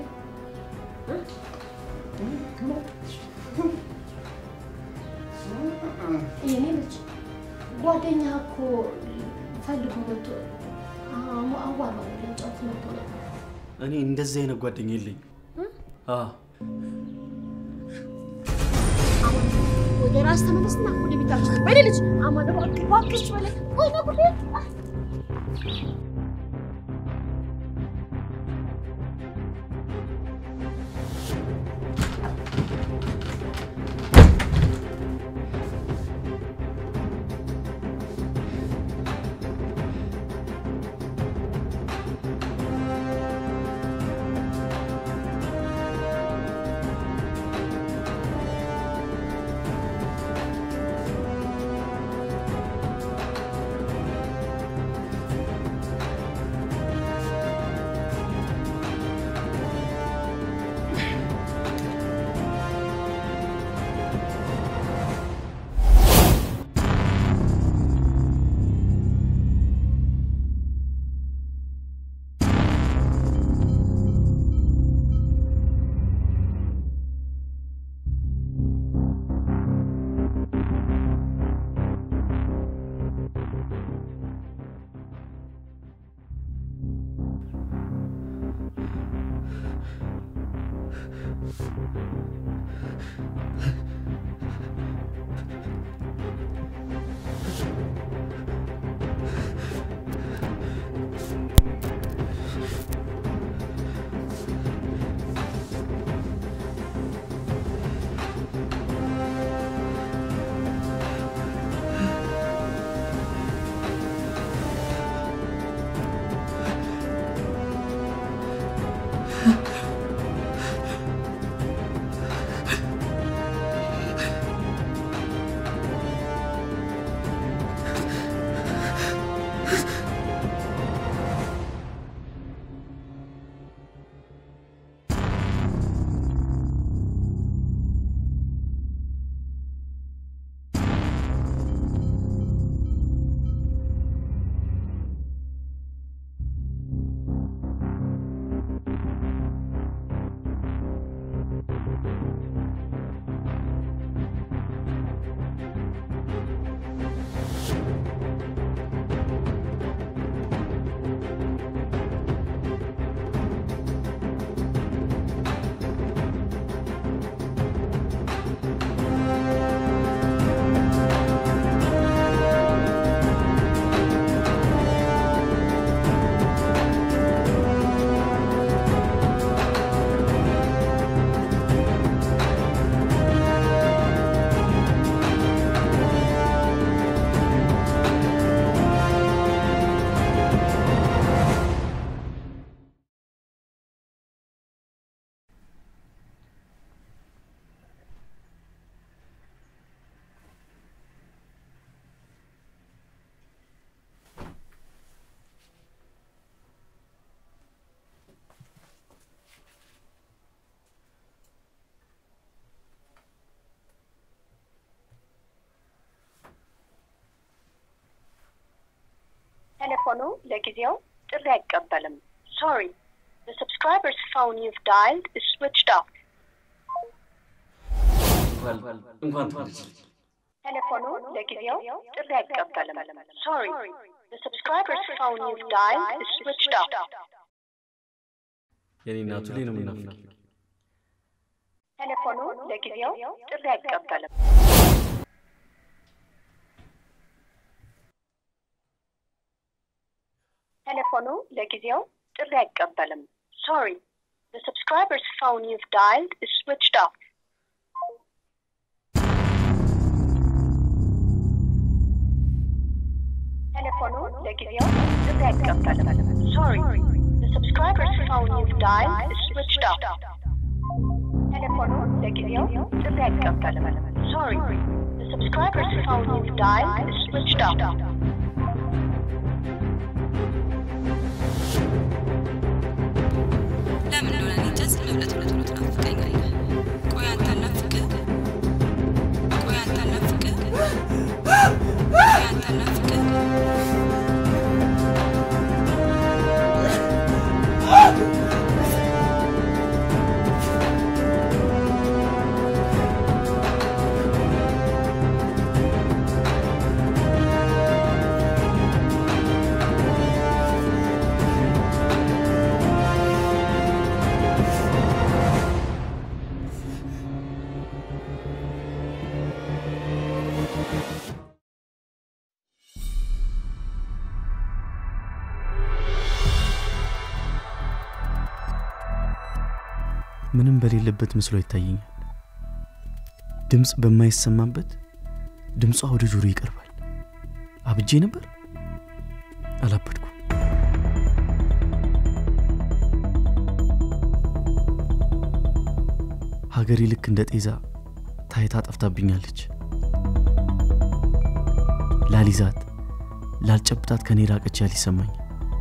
የኔ ልጅ ጓደኛ እኮ ፈልጎ መጥቶ አዋራ ለጫወት መጥቶ ነበር። እኔ እንደዚህ አይነት ጓደኛ የለኝም። አዎ ወደ ራስ ተመለስና ወደ ቤታችን ወደ ልጅ አማን እባክህ እባክሽ በላይ ወይኔ ጉዴ ቴሌፎኑ ለጊዜው ጥሪ አይቀበልም። ሶሪ The subscriber's phone you've dialed is switched off. እንኳን ተወለድሽ። ቴሌፎኑ ለጊዜው ጥሪ አይቀበልም። ሶሪ The subscriber's phone you've dialed is switched off. የኔ እናቱ ላይ ነው የምናፍቅ። ቴሌፎኑ ለጊዜው ጥሪ አይቀበልም። ቴሌፎኑ ለጊዜው ጥሪ አይቀበልም። ሶሪ The subscriber's phone you've dialed is switched off. ቴሌፎኑ ለጊዜው ጥሪ አይቀበልም። ሶሪ The subscriber's phone you've dialed is switched off. ቴሌፎኑ ለጊዜው ጥሪ አይቀበልም። ሶሪ The subscriber's phone you've dialed is switched off. ለምን እንደሆነ እኔ እንጃ ዝም ብለህ ቶሎ ቶሎ ትናፍቀኛለህ። ቆይ አንተ አልናፍቅህ? ቆይ አንተ አልናፍቅህ? ቆይ አንተ አልናፍቅህ? ምንም በሌለበት ምስሎ ይታየኛል። ድምፅ በማይሰማበት ድምጿ ወደ ጆሮ ይቀርባል። አብጄ ነበር? አላበድኩም። ሀገሬ ልክ እንደ ጤዛ ታይታ ጠፍታብኛለች። ላሊዛት ላልጨብጣት ከኔ ራቀች ያል ይሰማኛል።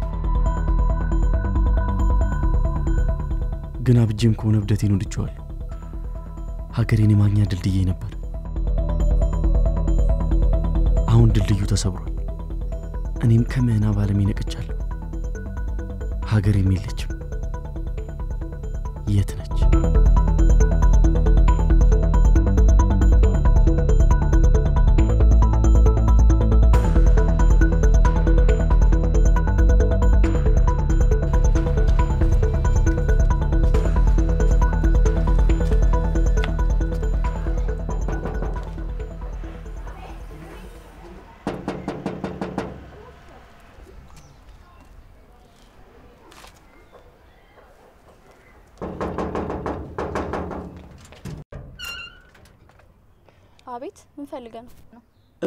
ግን አብጄም ከሆነ እብደቴን ወድጄዋለሁ። ሀገሬን የማግኛ ድልድዬ ነበር። አሁን ድልድዩ ተሰብሯል። እኔም ከምዕናብ ዓለም ነቅቻለሁ። ሀገሬም የለችም። የት ነች? አቤት ምን ፈልገህ ነው?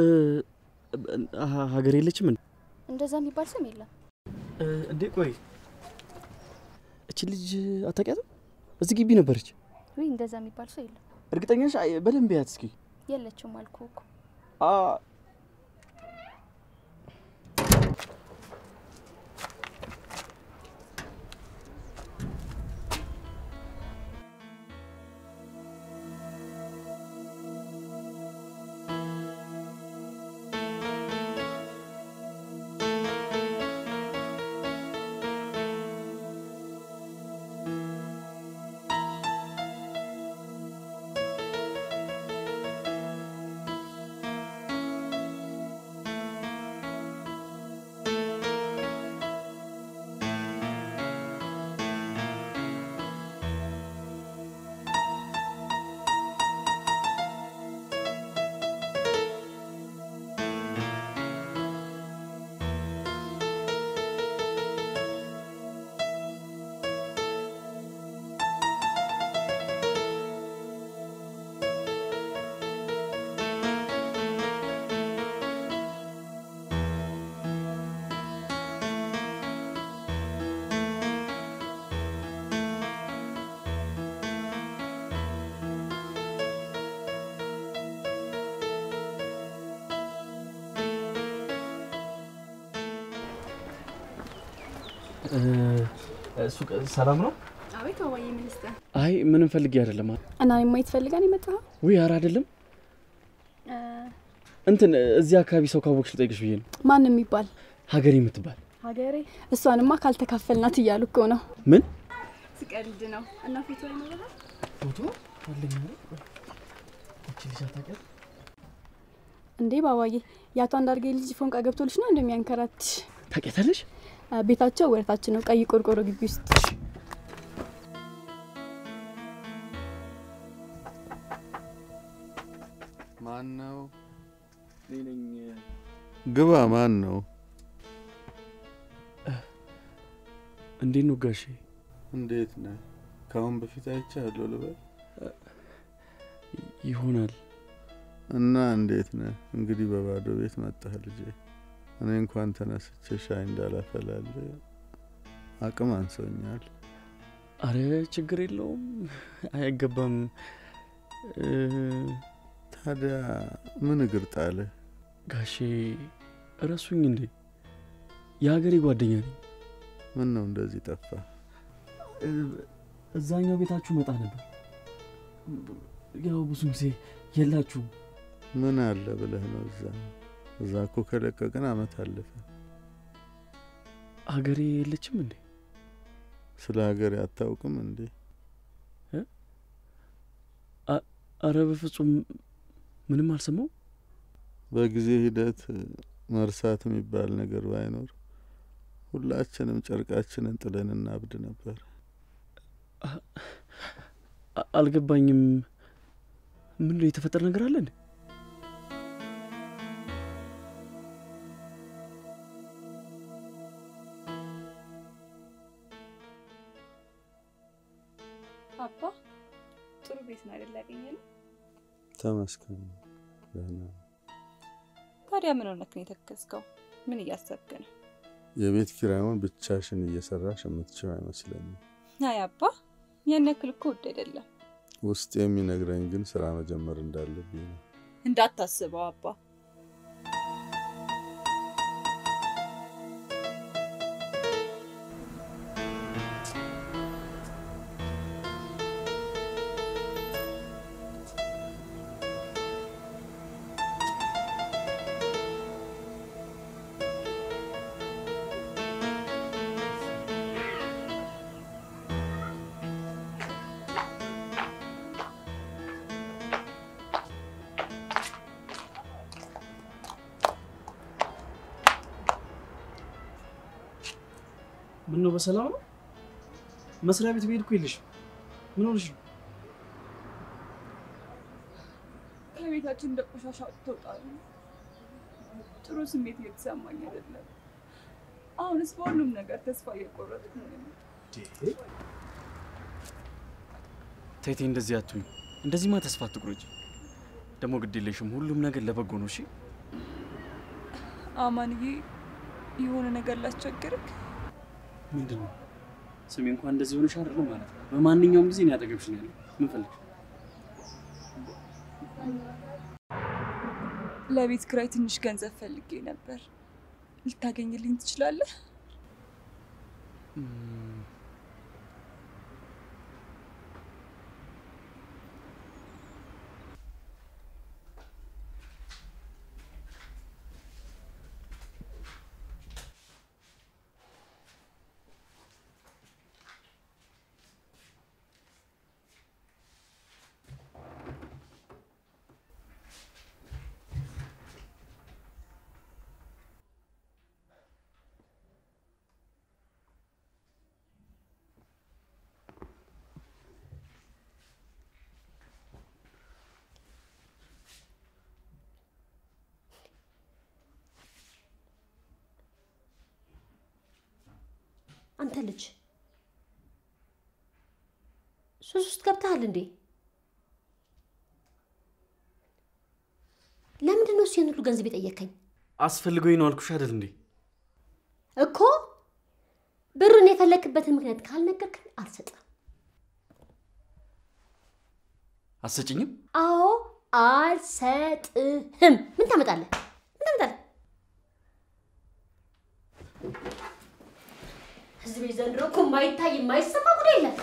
ሀገር የለችም እንዴ? እንደዛ የሚባል ስም የለም። እንዴ ቆይ እች ልጅ አታውቂያትም? እዚህ ግቢ ነበረች። ወይ እንደዛ የሚባል ሰው የለም። እርግጠኛ ነሽ? አይ፣ በደንብ ያት እስኪ። የለችም አልኩህ እኮ። አ ሱቅ ሰላም ነው? አቤት አዋዬ ሚኒስተር። አይ ምንም ፈልጌ አይደለም። እና እኔ ማየት ፈልጋን የመጣኸው? ውይ ኧረ አይደለም። እንትን እዚህ አካባቢ ሰው ካወቅሽ ልጠይቅሽ ብዬ ነው። ማን የሚባል? ሀገሬ የምትባል ሀገሬ እሷንማ ካልተካፈልናት እያሉ እኮ ነው። ምን ስቀልድ ነው። እና ፎቶ ይኖረሃል? ፎቶ አለኝ አይደል? እቺ ልጅ አታውቂያት? እንዴ ባባዬ፣ የአቶ አንዳርጌ ልጅ ፎንቃ ገብቶልሽ ነው እንደሚያንከራትሽ? ታውቂያታለሽ? ቤታቸው ወደታችን ነው፣ ቀይ ቆርቆሮ ግቢ ውስጥ። ማን ነው? እኔ ነኝ። ግባ። ማን ነው? እንዴት ነው ጋሼ? እንዴት ነህ? ከአሁን በፊት አይቻለሁ ልበል? ይሆናል። እና እንዴት ነህ? እንግዲህ በባዶ ቤት መጣህ ልጄ። እኔ እንኳን ተነስቼ ሻይ እንዳላፈላል አቅም አንሶኛል። አረ ችግር የለውም አይገባም። ታዲያ ምን እግር ጣልህ? ጋሼ እረሱኝ እንዴ? የሀገሬ ጓደኛ ነኝ። ምን ነው እንደዚህ ጠፋ? እዛኛው ቤታችሁ መጣ ነበር። ያው ብዙ ጊዜ የላችሁም። ምን አለ ብለህ ነው እዛ? እዛ እኮ ከለቀቅን አመት አለፈ። ሀገሬ የለችም እንዴ? ስለ ሀገሬ አታውቅም እንዴ? አረ በፍጹም ምንም አልሰማው። በጊዜ ሂደት መርሳት የሚባል ነገር ባይኖር ሁላችንም ጨርቃችንን ጥለን እናብድ ነበር። አልገባኝም። ምን ነው የተፈጠረ ነገር አለ እንዴ? አባ ጥሩ ቤት ነው አይደል ያገኘነው? ተመስገን። ደህና ታዲያ ምን ሆነክ ነው የተከዝከው? ምን እያሰብክ ነው? የቤት ኪራዩን ብቻሽን እየሰራሽ የምትችው አይመስለኝም። አይ አባ ያን ያክል እኮ ውድ አይደለም። ውስጥ የሚነግረኝ ግን ስራ መጀመር እንዳለብኝ ነው። እንዳታስበው አባ። ምን ነው በሰላም ነው? መስሪያ ቤት ብሄድ እኮ የለሽም። ምን ሆነሽ ነው? ከቤታችን እንደ ቆሻሻ ትወጣሉ። ጥሩ ስሜት እየተሰማኝ አይደለም። አሁንስ በሁሉም ነገር ተስፋ እየቆረጥኩ ነው። ተይቴ እንደዚህ አትሁኝ። እንደዚህማ ተስፋ አትቁረጪ። ደግሞ ግድ የለሽም። ሁሉም ነገር ለበጎ ነው። እሺ አማንዬ፣ የሆነ ነገር ላስቸግርክ። ምንድን ነው? ስሜ እንኳን እንደዚህ ሆነሽ አይደለም ማለት ነው። በማንኛውም ጊዜ እኔ አጠገብሽ ነው ያለው። ምን ፈልግሽ? ለቤት ክራይ ትንሽ ገንዘብ ፈልጌ ነበር። ልታገኝልኝ ትችላለህ? አንተ ልጅ ሱስ ውስጥ ገብተሃል እንዴ? ለምንድን ነው እሱ ይህን ሁሉ ገንዘብ የጠየከኝ? አስፈልገኝ ነው አልኩሽ አይደል እንዴ? እኮ ብሩን የፈለክበትን ምክንያት ካልነገርከኝ አልሰጥም። አትሰጭኝም? አዎ አልሰጥህም። ምን ታመጣለህ? ምን ታመጣለህ? እዚህ ቤት ዘንድሮ እኮ የማይታይ የማይሰማ ጉዳይ የለም።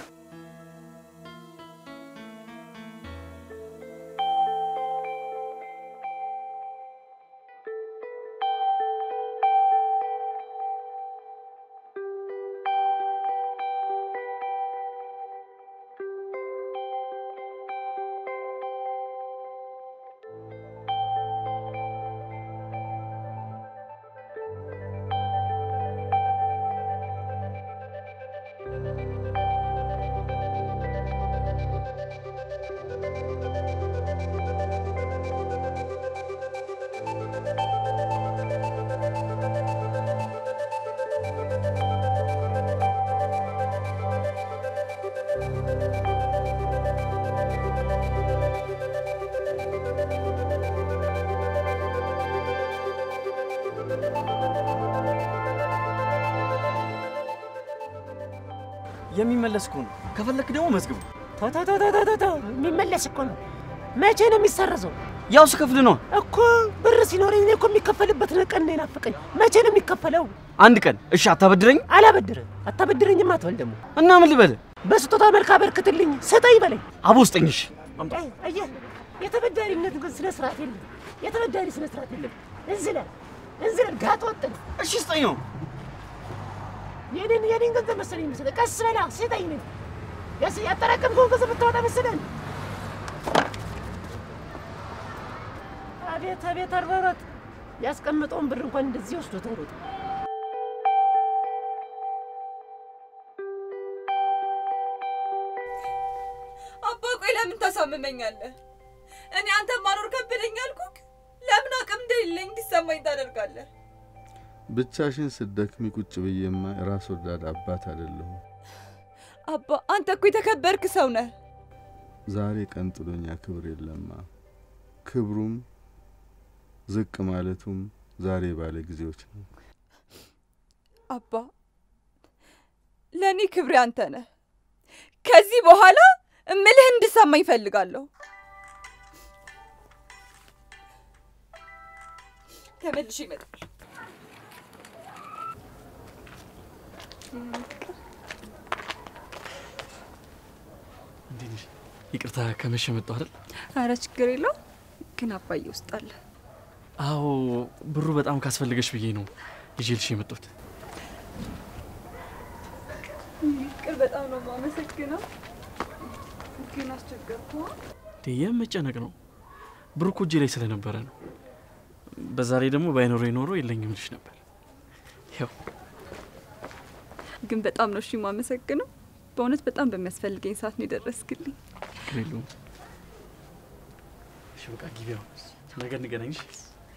የሚመለስ እኮ ነው። ከፈለክ ደግሞ መዝግቡ። ተው ተው ተው ተው ተው ተው፣ የሚመለስ እኮ ነው። መቼ ነው የሚሰረዘው? ያው ስከፍል ነው። እኮ ብር ሲኖረኝ እኔ እኮ የሚከፈልበት ቀን ነው የናፈቀኝ። መቼ ነው የሚከፈለው? አንድ ቀን እሺ፣ አታበድረኝ። አላበድርም። አታበድረኝም አትበል ደግሞ። እና ምን ልበል? በስጦታ መልክ አበርክትልኝ፣ ስጠኝ በለኝ። አቦ ስጠኝ። እሺ አይ፣ አየህ፣ የተበዳሪነት ግን ስነ ስርዓት የለም። የተበዳሪ ስነ ስርዓት የለም። እንዝለል እንዝለል፣ ጋጥ ወጥ ነው። እሺ ስጠኝ ነው። የኔን የኔን ገንዘብ መሰለኝ መሰለህ። ቀስ በላ ስጠኝ ነው ያስ ያጠራቀምከውን ገንዘብ ብታወጣ መሰለህ። አቤት አቤት፣ አርበሮት ያስቀመጠውን ብር እንኳን እንደዚህ ወስዶ ተሮጥ አባ ቆይ ለምን ታሳምመኛለህ? እኔ አንተ ማኖር ከበደኝ አልኩክ። ለምን አቅም እንደሌለኝ እንዲሰማኝ ታደርጋለህ? ብቻሽን ስትደክሚ ቁጭ ብዬማ ራስ ወዳድ አባት አይደለሁም። አባ አንተ እኮ የተከበርክ ሰው ነህ። ዛሬ ቀን ጥሎኛ ክብር የለማ። ክብሩም ዝቅ ማለቱም ዛሬ ባለ ጊዜዎች ነው። አባ ለእኔ ክብሬ አንተ ነህ። ከዚህ በኋላ እምልህ እንድሰማኝ እፈልጋለሁ። ተመልሼ ይመጣል። እንዴት ነሽ? ይቅርታ ከመሸ መጣሁ አይደል? አረ ችግር የለው ግን አባዬ ውስጥ አለ። አዎ ብሩ በጣም ካስፈለገሽ ብዬ ነው ይዤልሽ የመጣሁት። ይቅር በጣም ነው የማመሰግነው። ግን አስቸገርኩ። እንዴ የመጨነቅ ነው። ብሩ እኮ እጄ ላይ ስለነበረ ነው። በዛ ላይ ደግሞ ባይኖረ ኖሮ የለኝም ልሽ ነበር። ያው ግን በጣም ነው እሺ የማመሰግነው። በእውነት በጣም በሚያስፈልገኝ ሰዓት ነው የደረስክልኝ። ችግር የለውም። እሺ በቃ ግቢ አሁን። ነገ እንገናኝ። እሺ?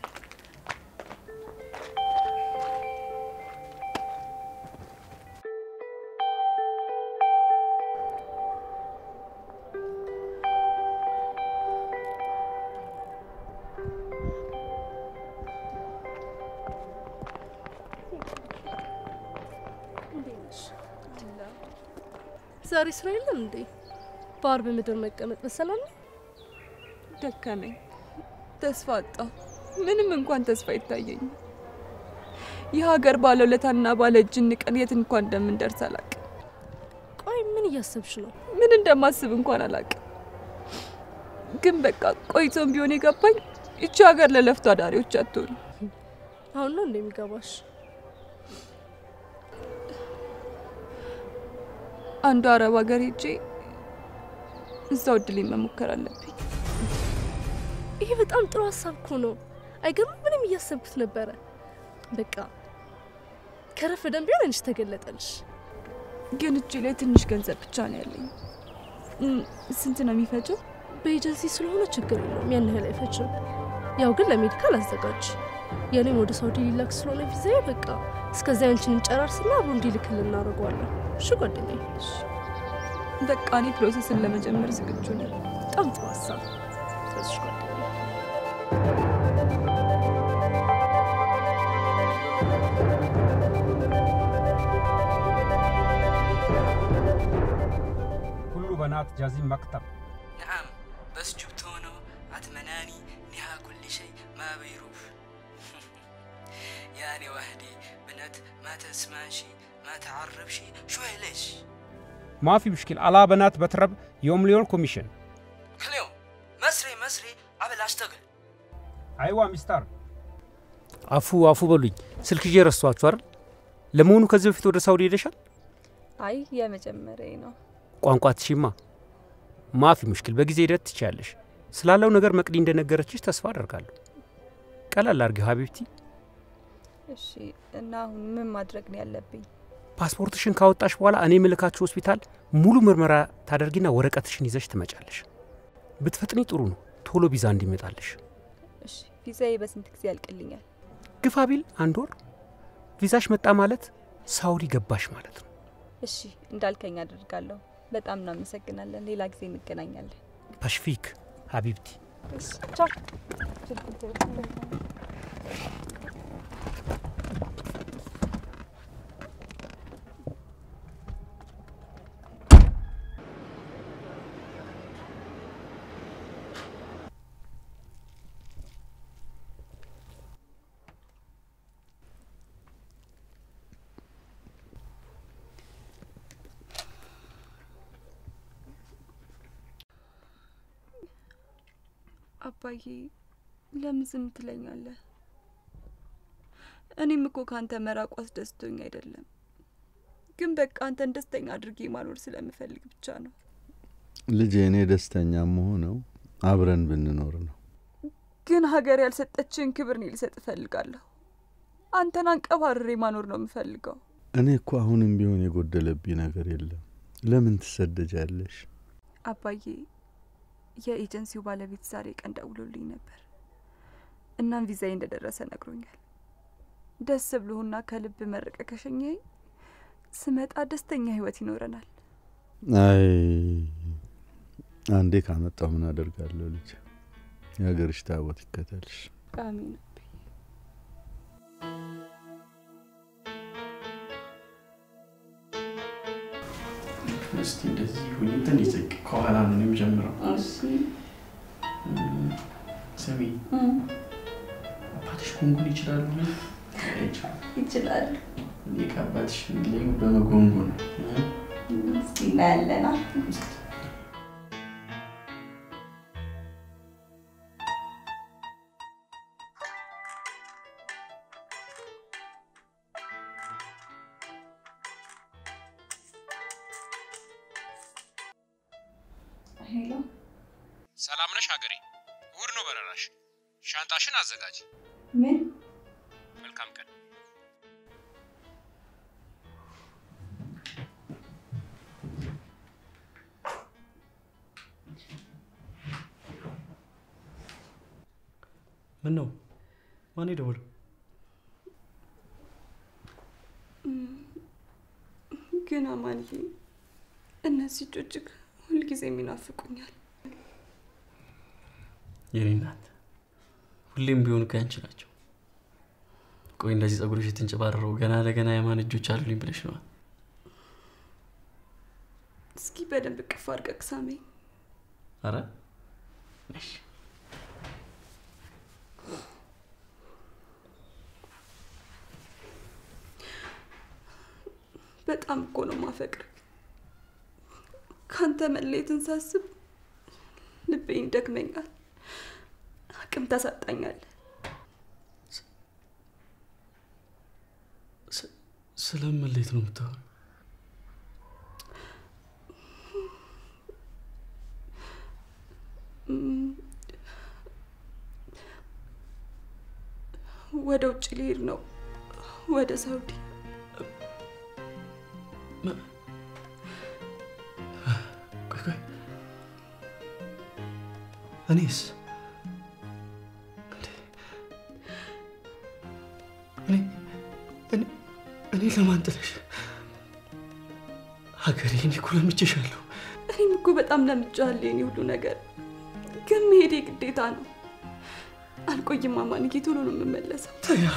ዛሬ ስራ የለም እንዴ? በአርብ ምድር መቀመጥ በሰላም ነው? ደከመኝ፣ ተስፋ አጣሁ። ምንም እንኳን ተስፋ አይታየኝም። የሀገር ባለውለታና ባለ እጅ ንቀን የት እንኳን እንደምንደርስ አላቅም። ቆይ ምን እያሰብሽ ነው? ምን እንደማስብ እንኳን አላቅም። ግን በቃ ቆይቶም ቢሆን የገባኝ ይቺ ሀገር ለለፍቶ አዳሪዎች አትሆንም። አሁን ነው እንደሚገባሽ? አንዱ አረብ ሀገር ሄጄ እዛው እድሌን መሞከር አለብኝ። ይሄ በጣም ጥሩ ሀሳብ እኮ ነው። አይገርምም? ምንም እያሰብኩት ነበረ። በቃ ከረፈደም ቢሆን አንቺ ተገለጠልሽ። ግን እጄ ላይ ትንሽ ገንዘብ ብቻ ነው ያለኝ። እም፣ ስንት ነው የሚፈጀው? በኤጀንሲ ስለሆነ ችግር የለውም፣ ያን ያህል አይፈጅም። ያው ግን ለሜዲካል አዘጋጅ። የኔም ወደ ሳውዲ ሊላክ ስለሆነ ቪዛዬ በቃ እስከዚያ አንቺን እንጨራርስና አብሮ እንዲልክል እናደርገዋለን። እሺ ጓደኛዬ? በቃ እኔ ፕሮሰስን ለመጀመር ዝግጁ ነኝ። በጣም ጥሩ ሀሳብ። ስለዚህ ጓደኛዬ كل بنات جازين مكتب نعم بس جبتونه أتمناني نها كل شيء ما بيروح يعني وحدي بنت ما تسمعشي ما تعرفشي شو ليش ما في مشكلة على بنات بترب يوم ليول كوميشن كل يوم مسري مسري قبل أشتغل أيوة مستر አፉ አፉ በሉኝ። ስልክ ይዤ ረስቷችሁ አይደል? ለመሆኑ ከዚህ በፊት ወደ ሳውዲ ሄደሻል? አይ የመጀመሪያ ነው። ቋንቋ ትሽማ ማፊ ሙሽኪል፣ በጊዜ ሂደት ትችያለሽ። ስላለው ነገር መቅዲ እንደነገረችሽ ተስፋ አደርጋለሁ። ቀላል አድርጊው ሀቢብቲ። እሺ እና አሁን ምን ማድረግ ነው ያለብኝ? ፓስፖርትሽን ካወጣሽ በኋላ እኔ ምልካችሁ ሆስፒታል ሙሉ ምርመራ ታደርጊና ወረቀትሽን ይዘሽ ትመጫለሽ። ብትፈጥኒ ጥሩ ነው፣ ቶሎ ቪዛ እንዲመጣልሽ። እሺ ቪዛዬ በስንት ጊዜ ያልቅልኛል? ግፋ ቢል አንድ ወር። ቪዛሽ መጣ ማለት ሳውዲ ገባሽ ማለት ነው። እሺ እንዳልከኝ አደርጋለሁ። በጣም እናመሰግናለን። ሌላ ጊዜ እንገናኛለን። ፓሽፊክ ሀቢብቲ። እሺ ቻው። አባዬ ለምን ዝም ትለኛለህ? እኔም እኮ ከአንተ መራቁ አስደስቶኝ አይደለም፣ ግን በቃ አንተን ደስተኛ አድርጌ ማኖር ስለምፈልግ ብቻ ነው። ልጄ፣ እኔ ደስተኛ መሆነው አብረን ብንኖር ነው። ግን ሀገር ያልሰጠችን ክብር እኔ ልሰጥ እፈልጋለሁ። አንተን አንቀባርሬ ማኖር ነው የምፈልገው። እኔ እኮ አሁንም ቢሆን የጎደለብኝ ነገር የለም። ለምን ትሰደጃለሽ? አባዬ የኤጀንሲው ባለቤት ዛሬ ቀን ደውሎልኝ ነበር። እናም ቪዛዬ እንደደረሰ ነግሮኛል። ደስ ብሎህና ከልብ መርቀ ከሸኘኝ ስመጣ ደስተኛ ህይወት ይኖረናል። አይ አንዴ ካመጣው ምን አደርጋለሁ ልጅ። የሀገርሽ ታቦት ይከተልሽ። አሚን። እስቲ እንደዚህ ሁኝ። ትንሽ ዝቅ ከኋላ ነው የሚጀምረው። ስሚ፣ አባትሽ ጉንጉን ይችላሉ? ይችላሉ። እኔ ከአባትሽ የሚለዩ በመጎንጎን ነው። እስኪ እናያለና ሄሎ ሰላም ነሽ ሀገሬ? እሑድ ነው በረራሽ። ሻንጣሽን አዘጋጅ። ምን መልካም ቀን። ምን ነው? ማን የደወለው? ግን አማንዬ እነዚህ እጆችህ ሁልጊዜም ይናፍቁኛል። የኔ እናት ሁሌም ቢሆን እኮ ያንቺ ናቸው። ቆይ እንደዚህ ጸጉርሽ የተንጨባረረው ገና ለገና የማን እጆች አሉልኝ ብለሽ ነዋ? እስኪ በደንብ ቅፍ አድርገህ ሳመኝ። አረ እሺ። በጣም እኮ ነው ማፈቅር። ካንተ መለየትን ሳስብ ልቤን ይደክመኛል፣ አቅም ታሳጣኛል። ስለምን መለየት ነው የምታወሪው? ወደ ውጭ ሊሄድ ነው፣ ወደ ሳውዲ። ቆይ ቆይ፣ እኔስ እንዴ? እኔ እኔ እኔ ለማን ጥለሽ? ሀገሬ፣ እኔ እኮ ለምቼሻለሁ። እኔም እኮ በጣም ለምጄሃለሁ የኔ ሁሉ ነገር፣ ግን መሄዴ ግዴታ ነው። አልቆይም አማንዬ፣ ቶሎ ነው የምመለሰው። ተያ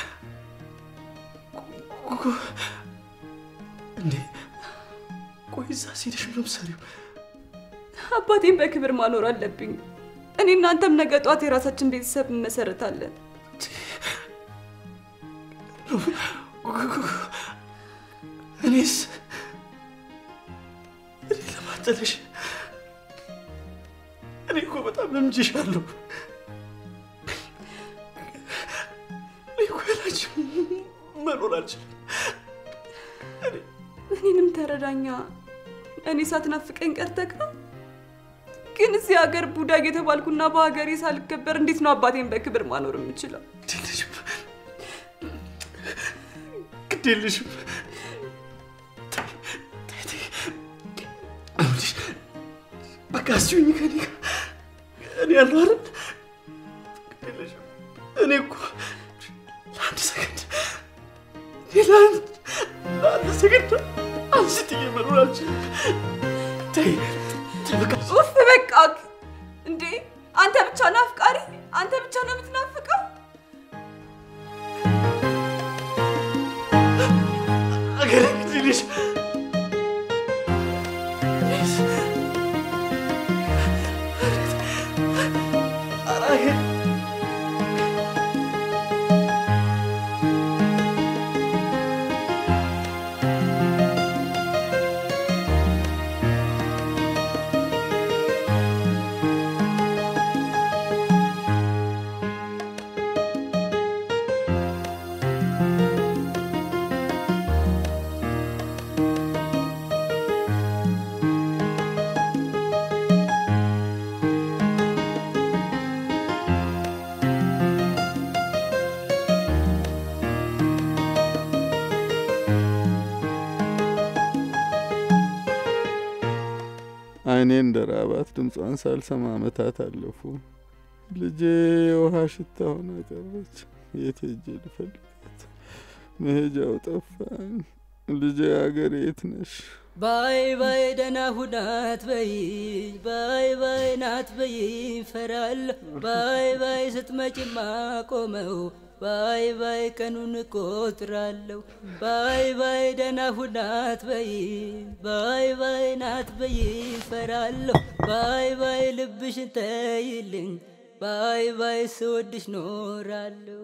እንዴ ቆይ እዛ ሴትሽ ምን ምሰሪው? አባቴን በክብር ማኖር አለብኝ። እኔ እናንተም ነገ ጧት የራሳችን ቤተሰብ እንመሰረታለን። እኔስ እኔ ለማጠለሽ እኔ እኮ በጣም ለምጄሻለሁ። እኔ እኮ ያላንቺ መኖር አልችልም። እኔንም ተረዳኛ። እኔ ሳትናፍቀኝ ቀርተህ ነው። ግን እዚህ ሀገር ቡዳ የተባልኩና በሀገሬ ሳልከበር እንዴት ነው አባቴን በክብር ማኖር የምችለው? ግድ የለሽም። በቃ እስኪኝ ከኔ ጋር እኔ ያለው አይደል? ግድ የለሽም። እኔ እኮ ለአንድ ሰከንድ እኔ ለአንድ ለአንድ ሰከንድ አንስትዬ መኖር አልችልም። ተይ ተይ፣ በቃ ኡፍ በቃ እንዴ! አንተ ብቻ ናፍቃሪ፣ አንተ ብቻ ነው የምትናፍቀው። ሀገሬ ግድ የለሽ ኧረ ሀገሬ አይኔ እንደ ራባት ድምጿን ሳልሰማ ዓመታት አለፉ። ልጄ የውሃ ሽታ ሆና ቀረች። የት ሄጄ ልፈልጋት? መሄጃው ጠፋኝ። ልጄ አገር የት ነሽ? ባይ ባይ ደህና ሁናት በይ ባይ ባይ ናት በይ ፈራለሁ ባይ ባይ ስትመጪማ ቆመው ባይ ባይ ቀኑን እቆጥራለሁ ባይ ባይ ደህና ሁናት በይ ባይ ባይ ናት በይ ፈራለሁ ባይ ባይ ልብሽን ተይልኝ ባይ ባይ ስወድሽ ኖራለሁ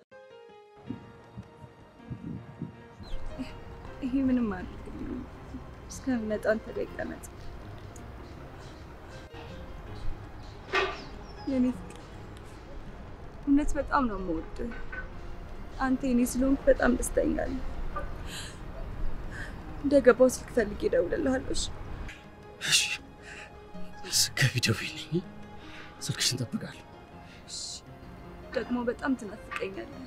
ይሄ ምንም አለ እስከምመጣ አንተ ጋር ይቀመጥ። የኔ ፍቅር እውነት በጣም ነው የምወድህ። አንተ የኔ ስለሆንክ በጣም ደስተኛ ነኝ። እንደገባው ስልክ ፈልጌ እደውልልሃለሁ። እሺ? ስትገቢ ደውይልኝ። ስልክሽን እጠብቃለሁ። ደግሞ በጣም ትናፍቀኛለህ።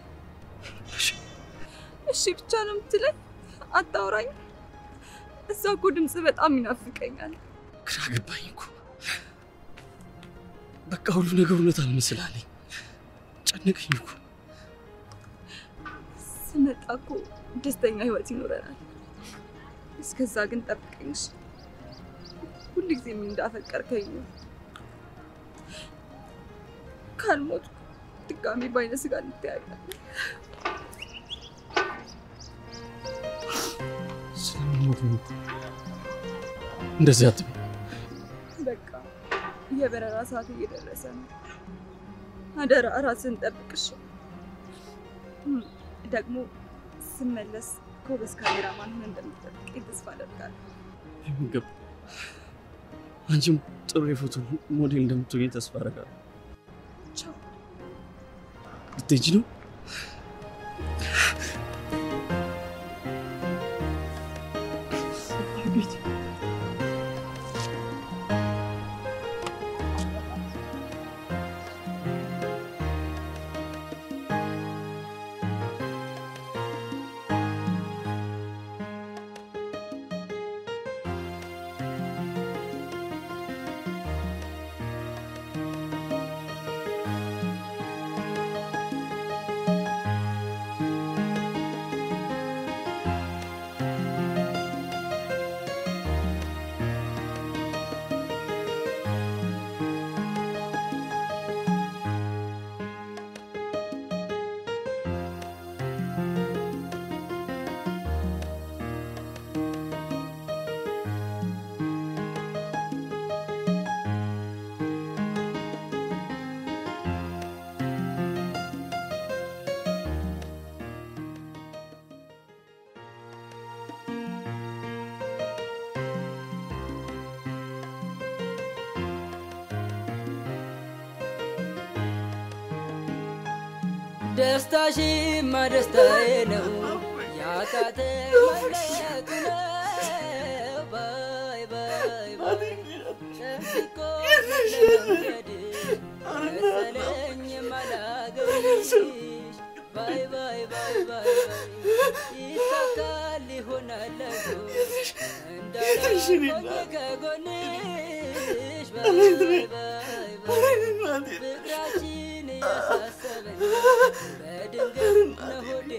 እሺ ብቻ ነው የምትለኝ? አታውራኝ? እዛ እኮ ድምፅ በጣም ይናፍቀኛል። ግራ ገባኝ እኮ። በቃ ሁሉ ነገር እውነት አልመስላለኝ። ጨነቀኝ እኮ። ስመጣ እኮ ደስተኛ ህይወት ይኖረናል። እስከዛ ግን ጠብቀኝ እሺ? ሁልጊዜም እንዳፈቀርከኝ ነው። ካልሞት ድጋሚ በአይነ ስጋ እንተያያለን። ስለምሞት ነው እኮ። እንደዚህ አትበይ። በቃ የበረራ ሰዓት እየደረሰ ነው። አደራ ራስን ጠብቅሽ። እም፣ ደግሞ ስመለስ ጎበዝ ካሜራማን ሆነ እንደምትጠብቀኝ ተስፋ አደርጋለሁ። የሚገባ አንቺም ጥሩ የፎቶ ሞዴል እንደምትሆኝ ተስፋ አደርጋለሁ። ቻው። ልትሄጂ ነው? ደስታሽማ ደስታዬ ነው ያቃተ መለየቱ ነው ባይ ባይ ባይ ሸምሲኮ ለመንገድ መሰለኝ የማላገኝሽ ባይ ባይ ባይ ባይ ባይ ይሳካል ይሆናል እኮ እንዳላቆኝ ከጎንሽ ባይ ባይ ባይ ባይ ፍቅራችን ያሳሰበኝ በድንገት ነው ሆዴ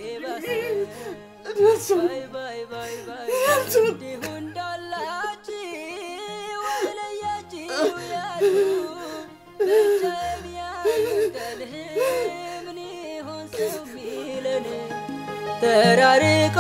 ባሰ ባይ ባይ ባይ ባይ እንዲሁ እንዳላችሁ ወለያችሁ ያሉ ብቻዬን ያንቀልህ ምን ይሆን ሰው ሚለን ተራርቆ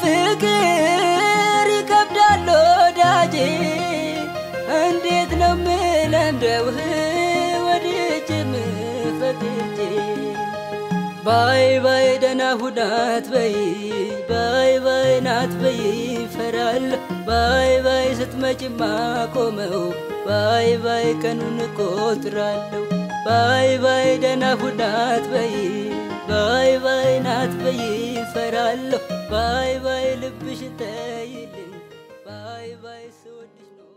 ፍቅር ይከብዳል ወዳጄ እንዴት ነው ምለምደውህ ወድጄ ምፈቅጄ ባይ ባይ ደህና ሁናት በይ ባይ ባይ ናት በይ ፈራለሁ ባይ ባይ ስትመጪማ ቆመው ባይ ባይ ቀኑን እቆጥራለሁ ባይ ባይ ደህና ሁናት በይ ባይ ባይ ናት በይ ፈራለሁ ባይ ባይ ልብሽ ተይልኝ ባይ ባይ ስወድሽ ኖራ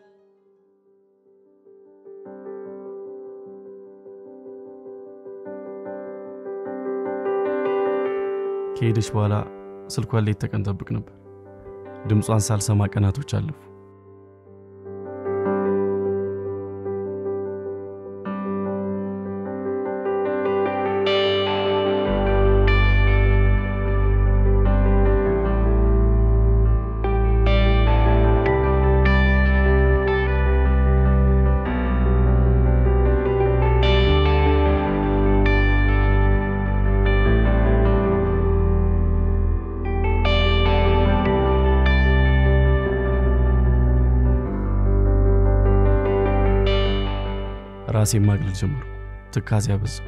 ከሄደች በኋላ ስልኳን ሌት ተቀን ጠብቅ ነበር። ድምጿን ሳልሰማ ቀናቶች አለፉ። ራሴን ማግለል ጀመርኩ። ትካዜ አበዛው።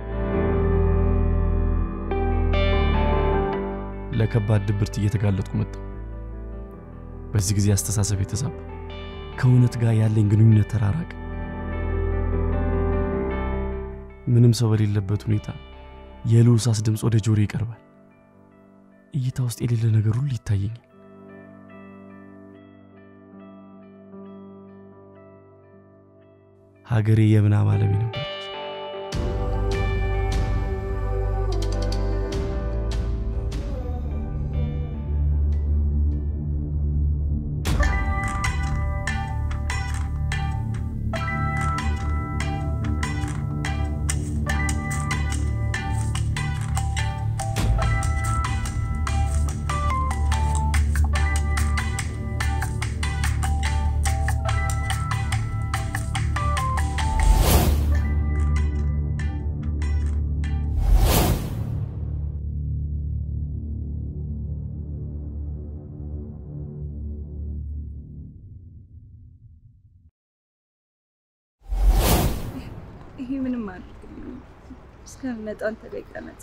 ለከባድ ድብርት እየተጋለጥኩ መጣሁ። በዚህ ጊዜ አስተሳሰብ የተዛባ፣ ከእውነት ጋር ያለኝ ግንኙነት ተራራቀ። ምንም ሰው በሌለበት ሁኔታ የልዑሳስ ድምፅ ወደ ጆሮ ይቀርባል። እይታ ውስጥ የሌለ ነገር ሁሉ ይታየኛል። ሀገሬ የምናብ ዓለሜ ነበረች። ይሄ ምንም አያደርግልኝም። እስከምመጣ አንተ ጋር ይቀመጥ።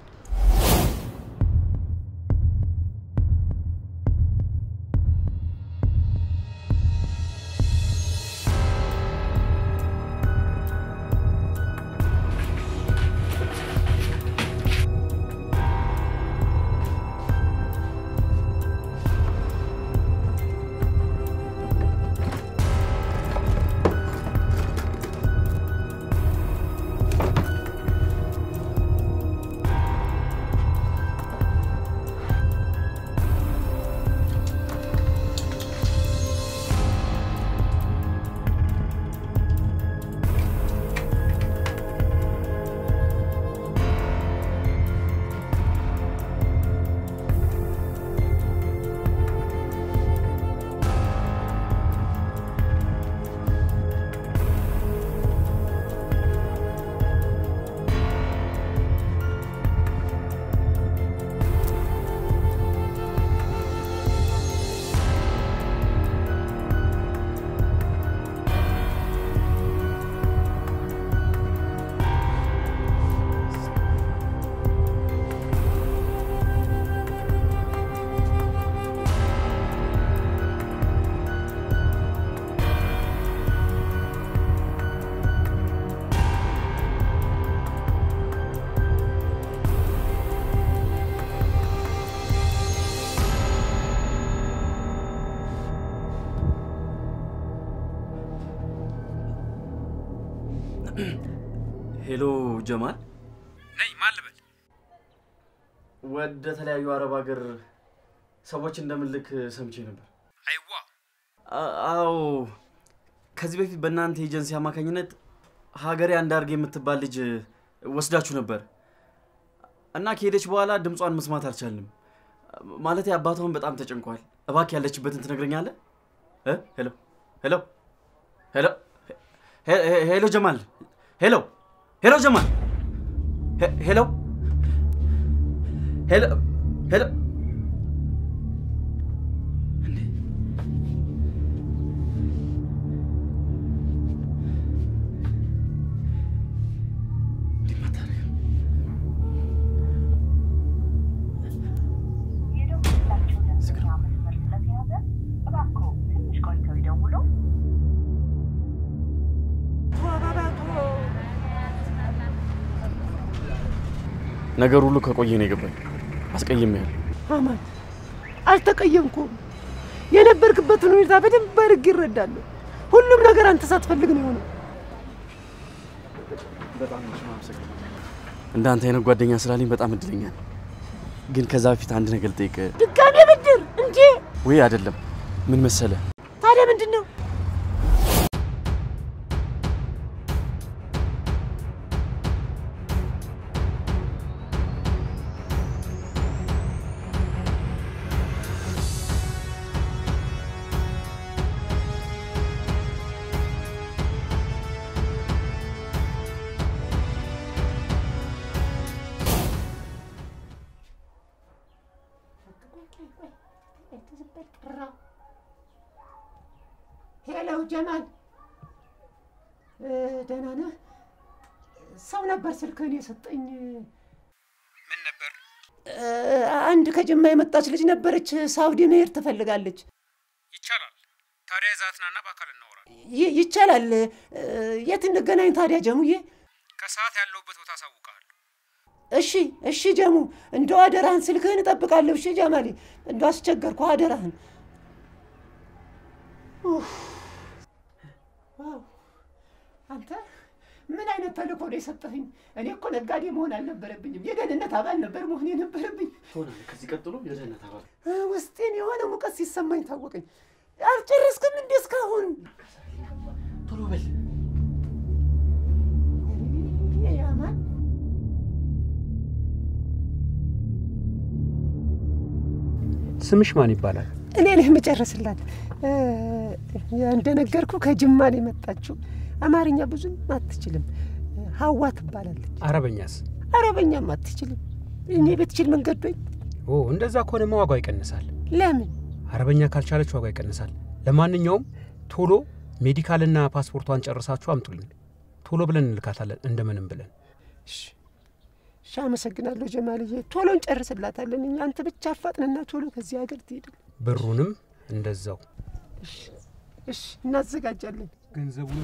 ሄሎ ጀማል፣ ነይ ማን ልበል? ወደ ተለያዩ አረብ ሀገር ሰዎች እንደምልክ ሰምቼ ነበር። አይዋ አ- አዎ፣ ከዚህ በፊት በእናንተ ኤጀንሲ አማካኝነት ሀገሬ አንዳርጌ የምትባል ልጅ ወስዳችሁ ነበር እና ከሄደች በኋላ ድምጿን መስማት አልቻልንም። ማለት አባቷን በጣም ተጨንቋል። እባክህ ያለችበትን ትነግረኛለህ? እ? ሄሎ ሄሎ ሄሎ ሄ- ሄ- ሄሎ ጀማል ሄሎ ሄሎ ጀማል ሄ- ሄሎ ሄሎ ሄሎ ነገር ሁሉ ከቆየ ነው የገባኝ። አስቀይሜያለሁ። አማን አልተቀየምኩም። የነበርክበትን ሁኔታ በደንብ አድርጌ ይረዳለሁ። ሁሉም ነገር አንተ ሳትፈልግ ነው የሆነው። በጣም እንዳንተ አይነት ጓደኛ ስላለኝ በጣም እድለኛ ነኝ። ግን ከዛ በፊት አንድ ነገር ልጠይቅ። ድጋሜ ብድር እንዴ? ወይ አይደለም፣ ምን መሰለ ታዲያ ምንድን ነው? ሄሎ ጀማል፣ ደህና ነህ? ሰው ነበር ስልክህን የሰጠኝ። ምን ነበር? አንድ ከጅማ የመጣች ልጅ ነበረች። ሳውዲ መሄድ ትፈልጋለች። ይቻላል። ታዲያ ይዛትናና በአካል እናወራ። ይ- ይቻላል። የት እንገናኝ ታዲያ ጀሙዬ? ከሰዓት ያለሁበት ቦታ አሳውቅሃለሁ። እሺ እሺ ጀሙ፣ እንደው አደራህን ስልክህን እጠብቃለሁ። እሺ ጀማሌ፣ እንደው አስቸገርኩ፣ አደራህን። ኡፍ፣ ዋው! አንተ ምን አይነት ተልእኮ ነው የሰጠኸኝ? እኔ እኮ ነጋዴ መሆን አልነበረብኝም፣ የደህንነት አባል ነበር መሆን የነበረብኝ። ትሆናለህ። ከዚህ ቀጥሎ የደህንነት አባል እ፣ ውስጤን የሆነ ሙቀት ሲሰማኝ ታወቀኝ። አልጨረስክም እንዴ እስካሁን? ቶሎ በል። ያማን ስምሽ ማን ይባላል? እኔ ነህ የምጨርስላት። እ፣ እንደነገርኩ ከጅማ ነው የመጣችው። አማርኛ ብዙም አትችልም። ሀዋ ትባላለች። አረበኛስ? አረበኛም አትችልም። እኔ ብትችል ምን ገዶኝ? ኦ እንደዛ ከሆነማ ዋጋው ይቀንሳል። ለምን? አረበኛ ካልቻለች ዋጋው ይቀንሳል። ለማንኛውም ቶሎ ሜዲካልና ፓስፖርቷን ጨርሳችሁ አምጡልኝ። ቶሎ ብለን እንልካታለን እንደምንም ብለን። እሺ፣ አመሰግናለሁ ጀማልዬ። ቶሎ እንጨርስላታለን እኛ። አንተ ብቻ አፋጥንና ቶሎ ከዚህ ሀገር ትሄድል። ብሩንም እንደዛው እሺ፣ እናዘጋጃለን። ገንዘቡን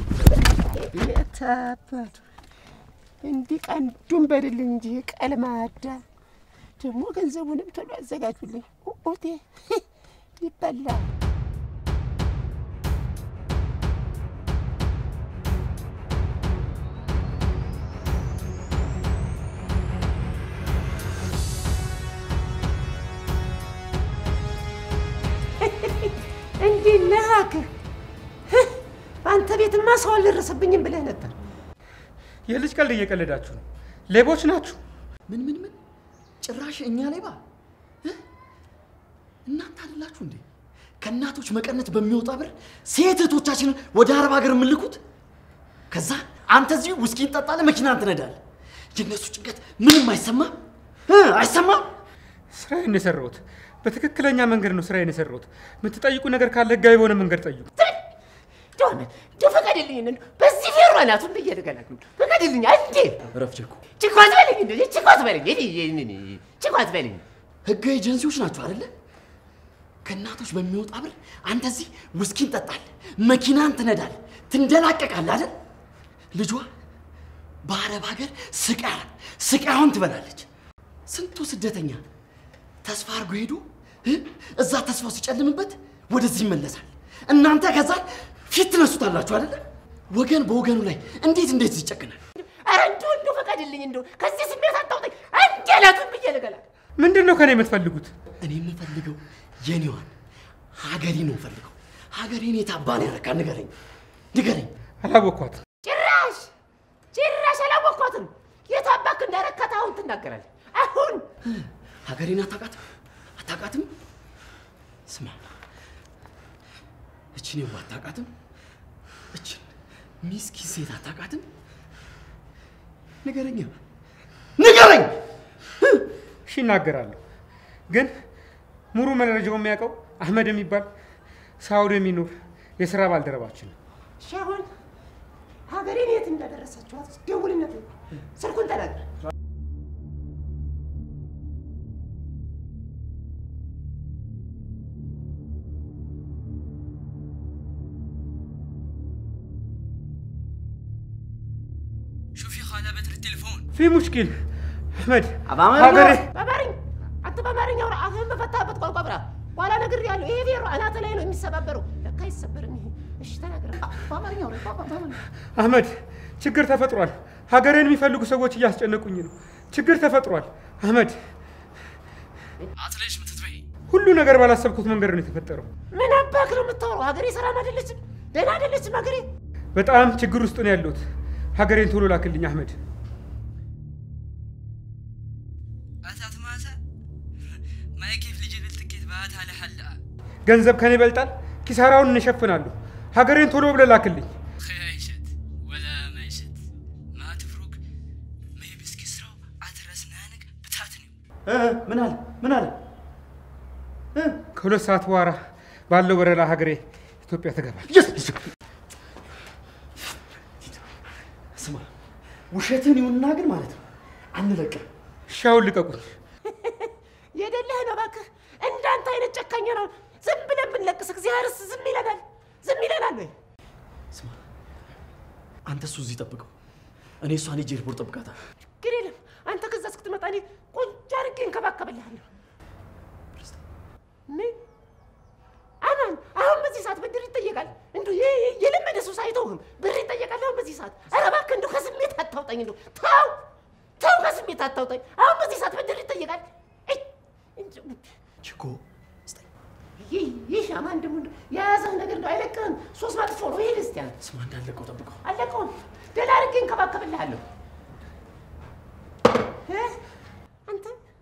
የታባቱ እንዲህ ቀንዱን በድልኝ እንጂ ቀልማዳ ደግሞ ገንዘቡንም ቶሎ ያዘጋጁልኝ። ኦቴ ይበላ እንዲህ ነሃክህ አንተ ቤትማ ሰው አልደረሰብኝም ብለህ ነበር። የልጅ ቀልድ እየቀለዳችሁ ነው። ሌቦች ናችሁ። ምን ምን ምን? ጭራሽ እኛ ሌባ እ? እናንተ አይደላችሁ እንዴ ከእናቶች መቀነት በሚወጣ ብር ሴት እህቶቻችንን ወደ አረብ ሀገር የምልኩት? ከዛ አንተ እዚሁ ውስኪ እንጠጣለህ፣ መኪናን ትነዳለህ። የእነሱ ጭንቀት ምንም አይሰማም እ? አይሰማም? ስራዬን ነው የሰራሁት። በትክክለኛ መንገድ ነው ስራዬን የሰራሁት። የምትጠይቁ ነገር ካለ ህጋዊ በሆነ መንገድ ጠይቁ። ዶነ ዶ ፈቀድልኝ። እንደው በዚህ ፌሮ አናቱን ብዬ ልገላግል። ፈቀድልኝ አንዴ። እረፍ ቸኩ። ችኳት በለኝ፣ እንደ ችኳት በለኝ፣ እኔ እኔ ችኳት በለኝ። ህጋዊ ኤጀንሲዎች ናቸው አይደለ? ከእናቶች በሚወጣ ብር አንተ እዚህ ውስኪ እንጠጣለህ፣ መኪናን ትነዳለህ፣ ትንደላቀቃለህ አይደል? ልጇ በአረብ ሀገር ስቃያን ስቃዩን ትበላለች። ስንቱ ስደተኛ ተስፋ አድርጎ ሄዶ እ? እዛ ተስፋው ሲጨልምበት ወደዚህ ይመለሳል። እናንተ ከዛ ፊት ትነሱታላችሁ አይደለ? ወገን በወገኑ ላይ እንዴት እንዴት ይጨክናል? ኧረ እንደው እንደው ፈቀድልኝ፣ እንደው ከዚህ ስሜት አታውጠኝ። አንዴ አናቱን ብዬ ልገላግል። ምንድን ነው ከኔ የምትፈልጉት? እኔ የምፈልገው የኔዋን ሀገሬ ነው የምፈልገው። ሀገሬን የታባ ነው ያረካ? ንገረኝ ንገረኝ። አላወቅኳትም። ጭራሽ ጭራሽ አላወቅኳትም። የት አባክ እንዳረካት አሁን ትናገራለህ። አሁን ሀገሬን አታውቃትም አታውቃትም? ስማ እችን የዋ አታውቃትም? እችን ሚስኪን ሴት አታውቃትም? ንገረኝ ንገረኝ። እሺ እናገራለሁ፣ ግን ሙሉ መረጃው የሚያውቀው አህመድ የሚባል ሳውዲ የሚኖር የስራ ባልደረባችን ነው። እሺ፣ አሁን ሀገሬን የት እንዳደረሳችኋት ደውልነት ስልኩን ተናገር። شوفي خالة بتر التليفون ፊ ሙሽኪል አህመድ በአማርኛ ሀገሬ በአማርኛ አንተ በአማርኛ አውራ። አፍህን በፈታህበት ቋንቋ ብራ። በኋላ ነግሬሃለሁ። ይሄ ፌሮ አናተ ላይ ነው የሚሰባበረው። ለካ አይሰበርም ይሄ። እሺ ተናገር። በአማርኛ አውራ። በአማርኛ አህመድ ችግር ተፈጥሯል። ሀገሬን የሚፈልጉ ሰዎች እያስጨነቁኝ ነው። ችግር ተፈጥሯል። አህመድ عطليش متتبعي ሁሉ ነገር ባላሰብኩት መንገድ ነው የተፈጠረው። ምን አባክ ነው የምታወራው? ሀገሬ ሰላም አይደለችም፣ ደህና አይደለችም ሀገሬ። በጣም ችግር ውስጥ ነው ያለሁት። ሀገሬን ቶሎ ላክልኝ አህመድ። أتات ماسا ما كيف لجي بالتكيت بات على حلقة ገንዘብ ከኔ ይበልጣል። ኪሳራውን እንሸፍናለሁ። ሀገሬን ቶሎ ብለህ ላክልኝ። خيشت ولا ميشت ما تفرق ما يبس كسرو أترسنانك بتاتني ምን አለ ምን አለ? ከሁለት ሰዓት በኋላ ባለው በረራ ሀገሬ ኢትዮጵያ ትገባል። ስማ፣ ውሸትን ይሁንና ግን ማለት ነው አንለቅም። ሻውን ልቀቁኝ። የደለህ ነው እባክህ። እንዳንተ አይነት ጨካኝ ነው ዝም ብለን ብንለቅስ እግዚአብሔርስ ዝም ይለናል? ዝም ይለናል ወይ? አንተ እሱ እዚህ ጠብቀው፣ እኔ እሷን ሄጄ ኤርፖርት ጠብቃታለሁ። ግን የለም አንተ ከዛ እስክትመጣ እኔ ቆንጆ አድርጌ እንከባከብልሃለሁ። ምን አማን፣ አሁን በዚህ ሰዓት ብድር ይጠየቃል። እንዱ የለመደ ሰው አይተውህም። ብር ይጠየቃል አሁን በዚህ ሰዓት። ኧረ እባክህ እንዱ ከስሜት አታውጣኝ። እንዱ ተው ተው፣ ከስሜት አታውጣኝ። አሁን በዚህ ሰዓት ብድር ይጠየቃል። እይ፣ እንዱ- ችኮ ይህ ይህ አማን ደግሞ እንደው የያዘህ ነገር እንደው አይለቅህም። ሶስት መጥፎ ነው። ይሄ ክርስቲያን ስማ፣ እንዳለቀው ጠብቀው። አለቀውን ደህና አድርጌ እንከባከብልሃለሁ። እ? አንተ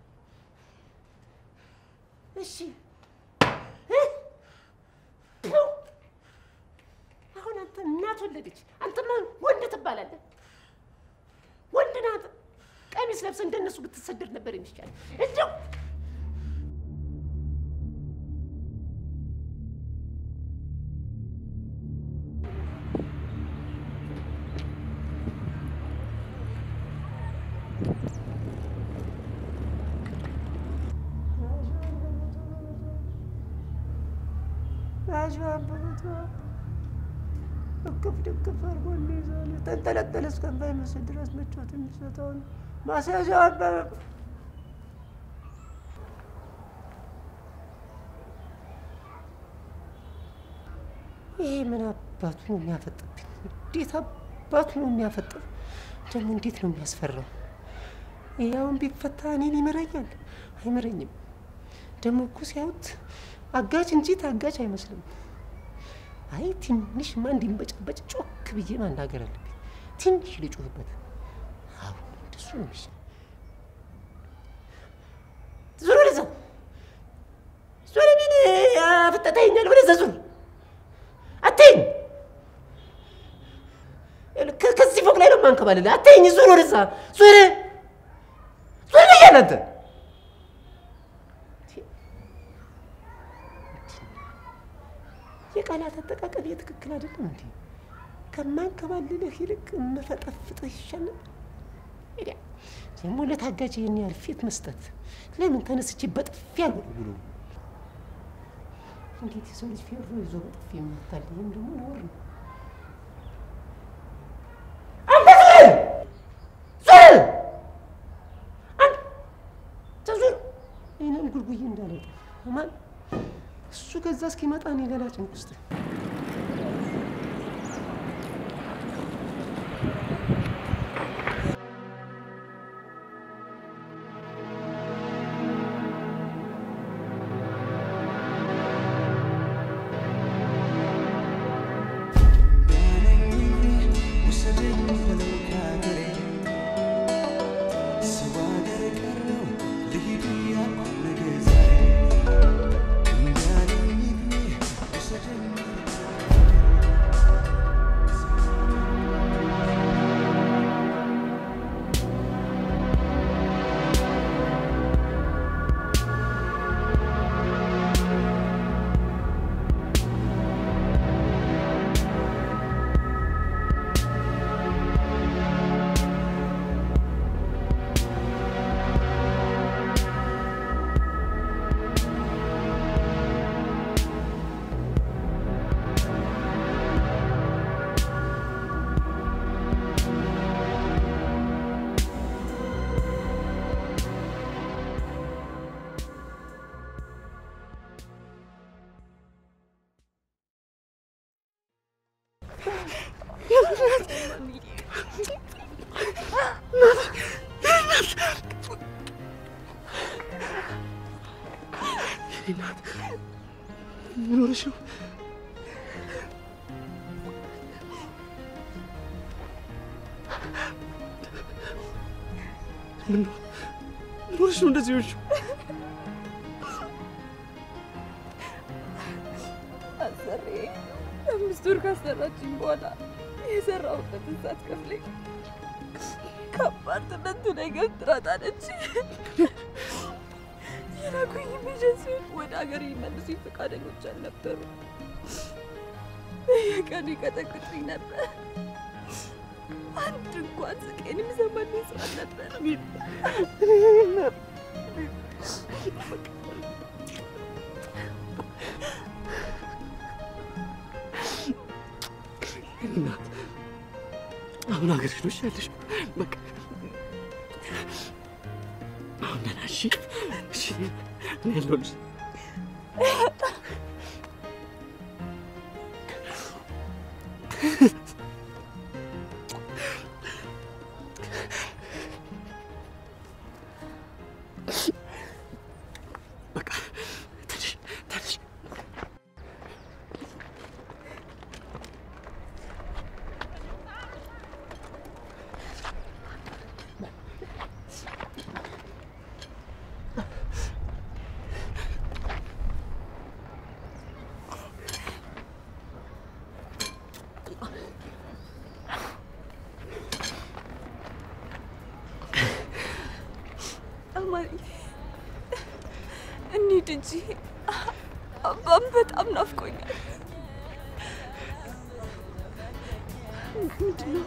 እሺ እ? ቱ! አሁን አንተ እናት ወለደች፣ አንተማ ወንድ ትባላለህ። ወንድ ናት። ቀሚስ ለብሰህ እንደነሱ ብትሰደድ ነበር የሚሻል። እንደው ያዥ አበበቷ እቅፍ ድቅፍ አድርጎ እንይዛል። ተንጠለጠለ እስከማይመስል ድረስ ምቾት የሚሰጠውን ማስያዣ አበበ ይሄ ምን አባቱ ነው የሚያፈጥብኝ? እንዴት አባቱ ነው የሚያፈጥብ? ደግሞ እንዴት ነው የሚያስፈራው? ያውን ቢፈታ እኔን ይምረኛል? አይምረኝም። ደግሞ እኮ ሲያዩት አጋጭ እንጂ ታጋጭ አይመስልም። አይ ትንሽማ እንዲንበጫበጭ ጮክ ብዬ ማናገር አለብኝ። ትንሽ ልጩህበት። አሁን እንደሱ ነው የሚሻለው። ዙር ወደዛ፣ ዙር ምን አፍጠታኛል? ወደዛ ዙር፣ አትይኝ። ከ- ከዚህ ፎቅ ላይ ነው የማንከባልልህ። አትይኝ። ዙር ወደዛ፣ ዙር፣ ዙር ብያለሁ አንተ የቃላት አጠቃቀም የትክክል አይደለም እንዴ? ከማንከባልልህ ይልቅ መፈጠፍጥህ ይሻል ነበር። ሄዳ ደግሞ ለታጋጅ ይህን ያህል ፊት መስጠት ለምን ተነስቼ በጥፊ አልወለውለው? እንዴት የሰው ልጅ ፌሮ ይዞ በጥፊ ይመታል? ይህም ደግሞ ነውር ነው። አንተ ዙር ዙር አንተ ዙር ይህንን ጉልጉዬ እንዳለውጣ ማን እሱ ከዛ እስኪመጣ እኔ ሌላ ጭንቅ ውስጥ እናት ምን ሆነሽ ነው? ምን ነው ምን ሆነሽ ነው እንደዚህ ሆንሽ? አሰሬ አምስት ወር ካሰራችኝ በኋላ የሰራሁበትን ሳትከፍለኝ ከአፓርትመንቱ ላይ ገፍትራ ጣለች። የላኩኝ ኤጀንሲዎች ወደ ሀገር ሊመልሱኝ ፈቃደኞች አልነበሩ። በየቀኑ ይቀጠቅጡኝ ነበር። አንድ እንኳን ስቄን የሚሰማልኝ ሰው አልነበረም። እናት አሁን ሀገርሽ ነው ያለሽ። በቃ አሁን ደህና እሺ፣ እሺ፣ እኔ ያለሁልሽ። በቃ ተነሽ፣ ተነሽ። አማሪ እንሂድ እንጂ አባም በጣም ናፍቆኛል። ምንድነው?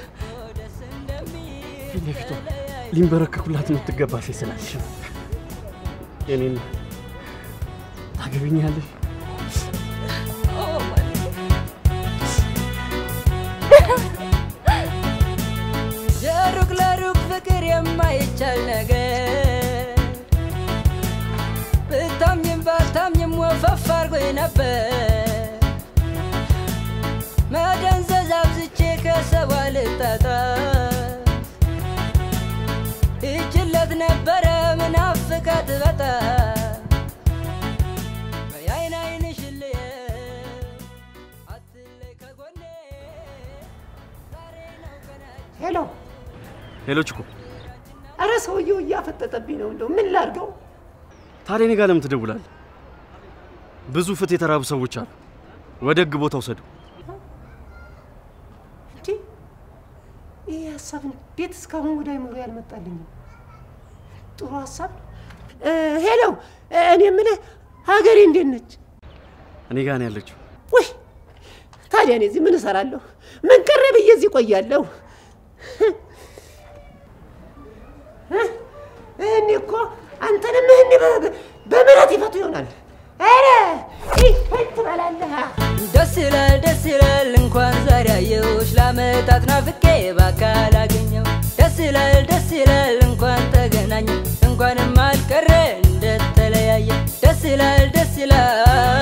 ፊት ለፊቷ ሊንበረከኩላት የምትገባ ሴት ስላለሽ ነው። የኔን ታገቢኛለሽ? የሩቅ ለሩቅ ፍቅር የማይቻል ነገር ብታምኝም ባታምኝም ወፈፍ አርጎኝ ነበር መደንዘዝ አብዝቼ ከሰው አልጣጣ ይችለት ነበረ ምናፍቃት በጣም በየአይን አይንሽ ልየው አትለይ ከጎኔ ሄሎ፣ ሄሎ ችኮ፣ አረ ሰውየው እያፈጠጠብኝ ነው። እንደው ምን ላድርገው? ታዲያ እኔ ጋር ለምን ትደውላለህ? ብዙ ፍት የተራቡ ሰዎች አሉ። ወደ ህግ ቦታ ውሰዱ። እንዴ ይህ ሀሳብ እንዴት እስካሁን ወደ አይምሮ ያልመጣልኝም? ጥሩ ሀሳብ። እ፣ ሄሎ፣ እኔ የምልህ ሀገሬ እንዴት ነች? እኔ ጋር ነው ያለችው። ውይ ታዲያ እኔ እዚህ ምን እሰራለሁ? ምን ቀረ ብዬ እዚህ ቆያለሁ? እኔ እኮ አንተንም እህኒ በምሕረት ይፈቱ ይሆናል። ኧረ ይህ ትበላለህ። ደስ ይላል ደስ ይላል እንኳን ዛሬ አየሁሽ ለዓመታት ናፍቄ በአካል አገኘው ደስ ይላል ደስ ይላል እንኳን ተገናኘ እንኳንም አልቀረ እንደተለያየ ደስ ይላል ደስ ይላል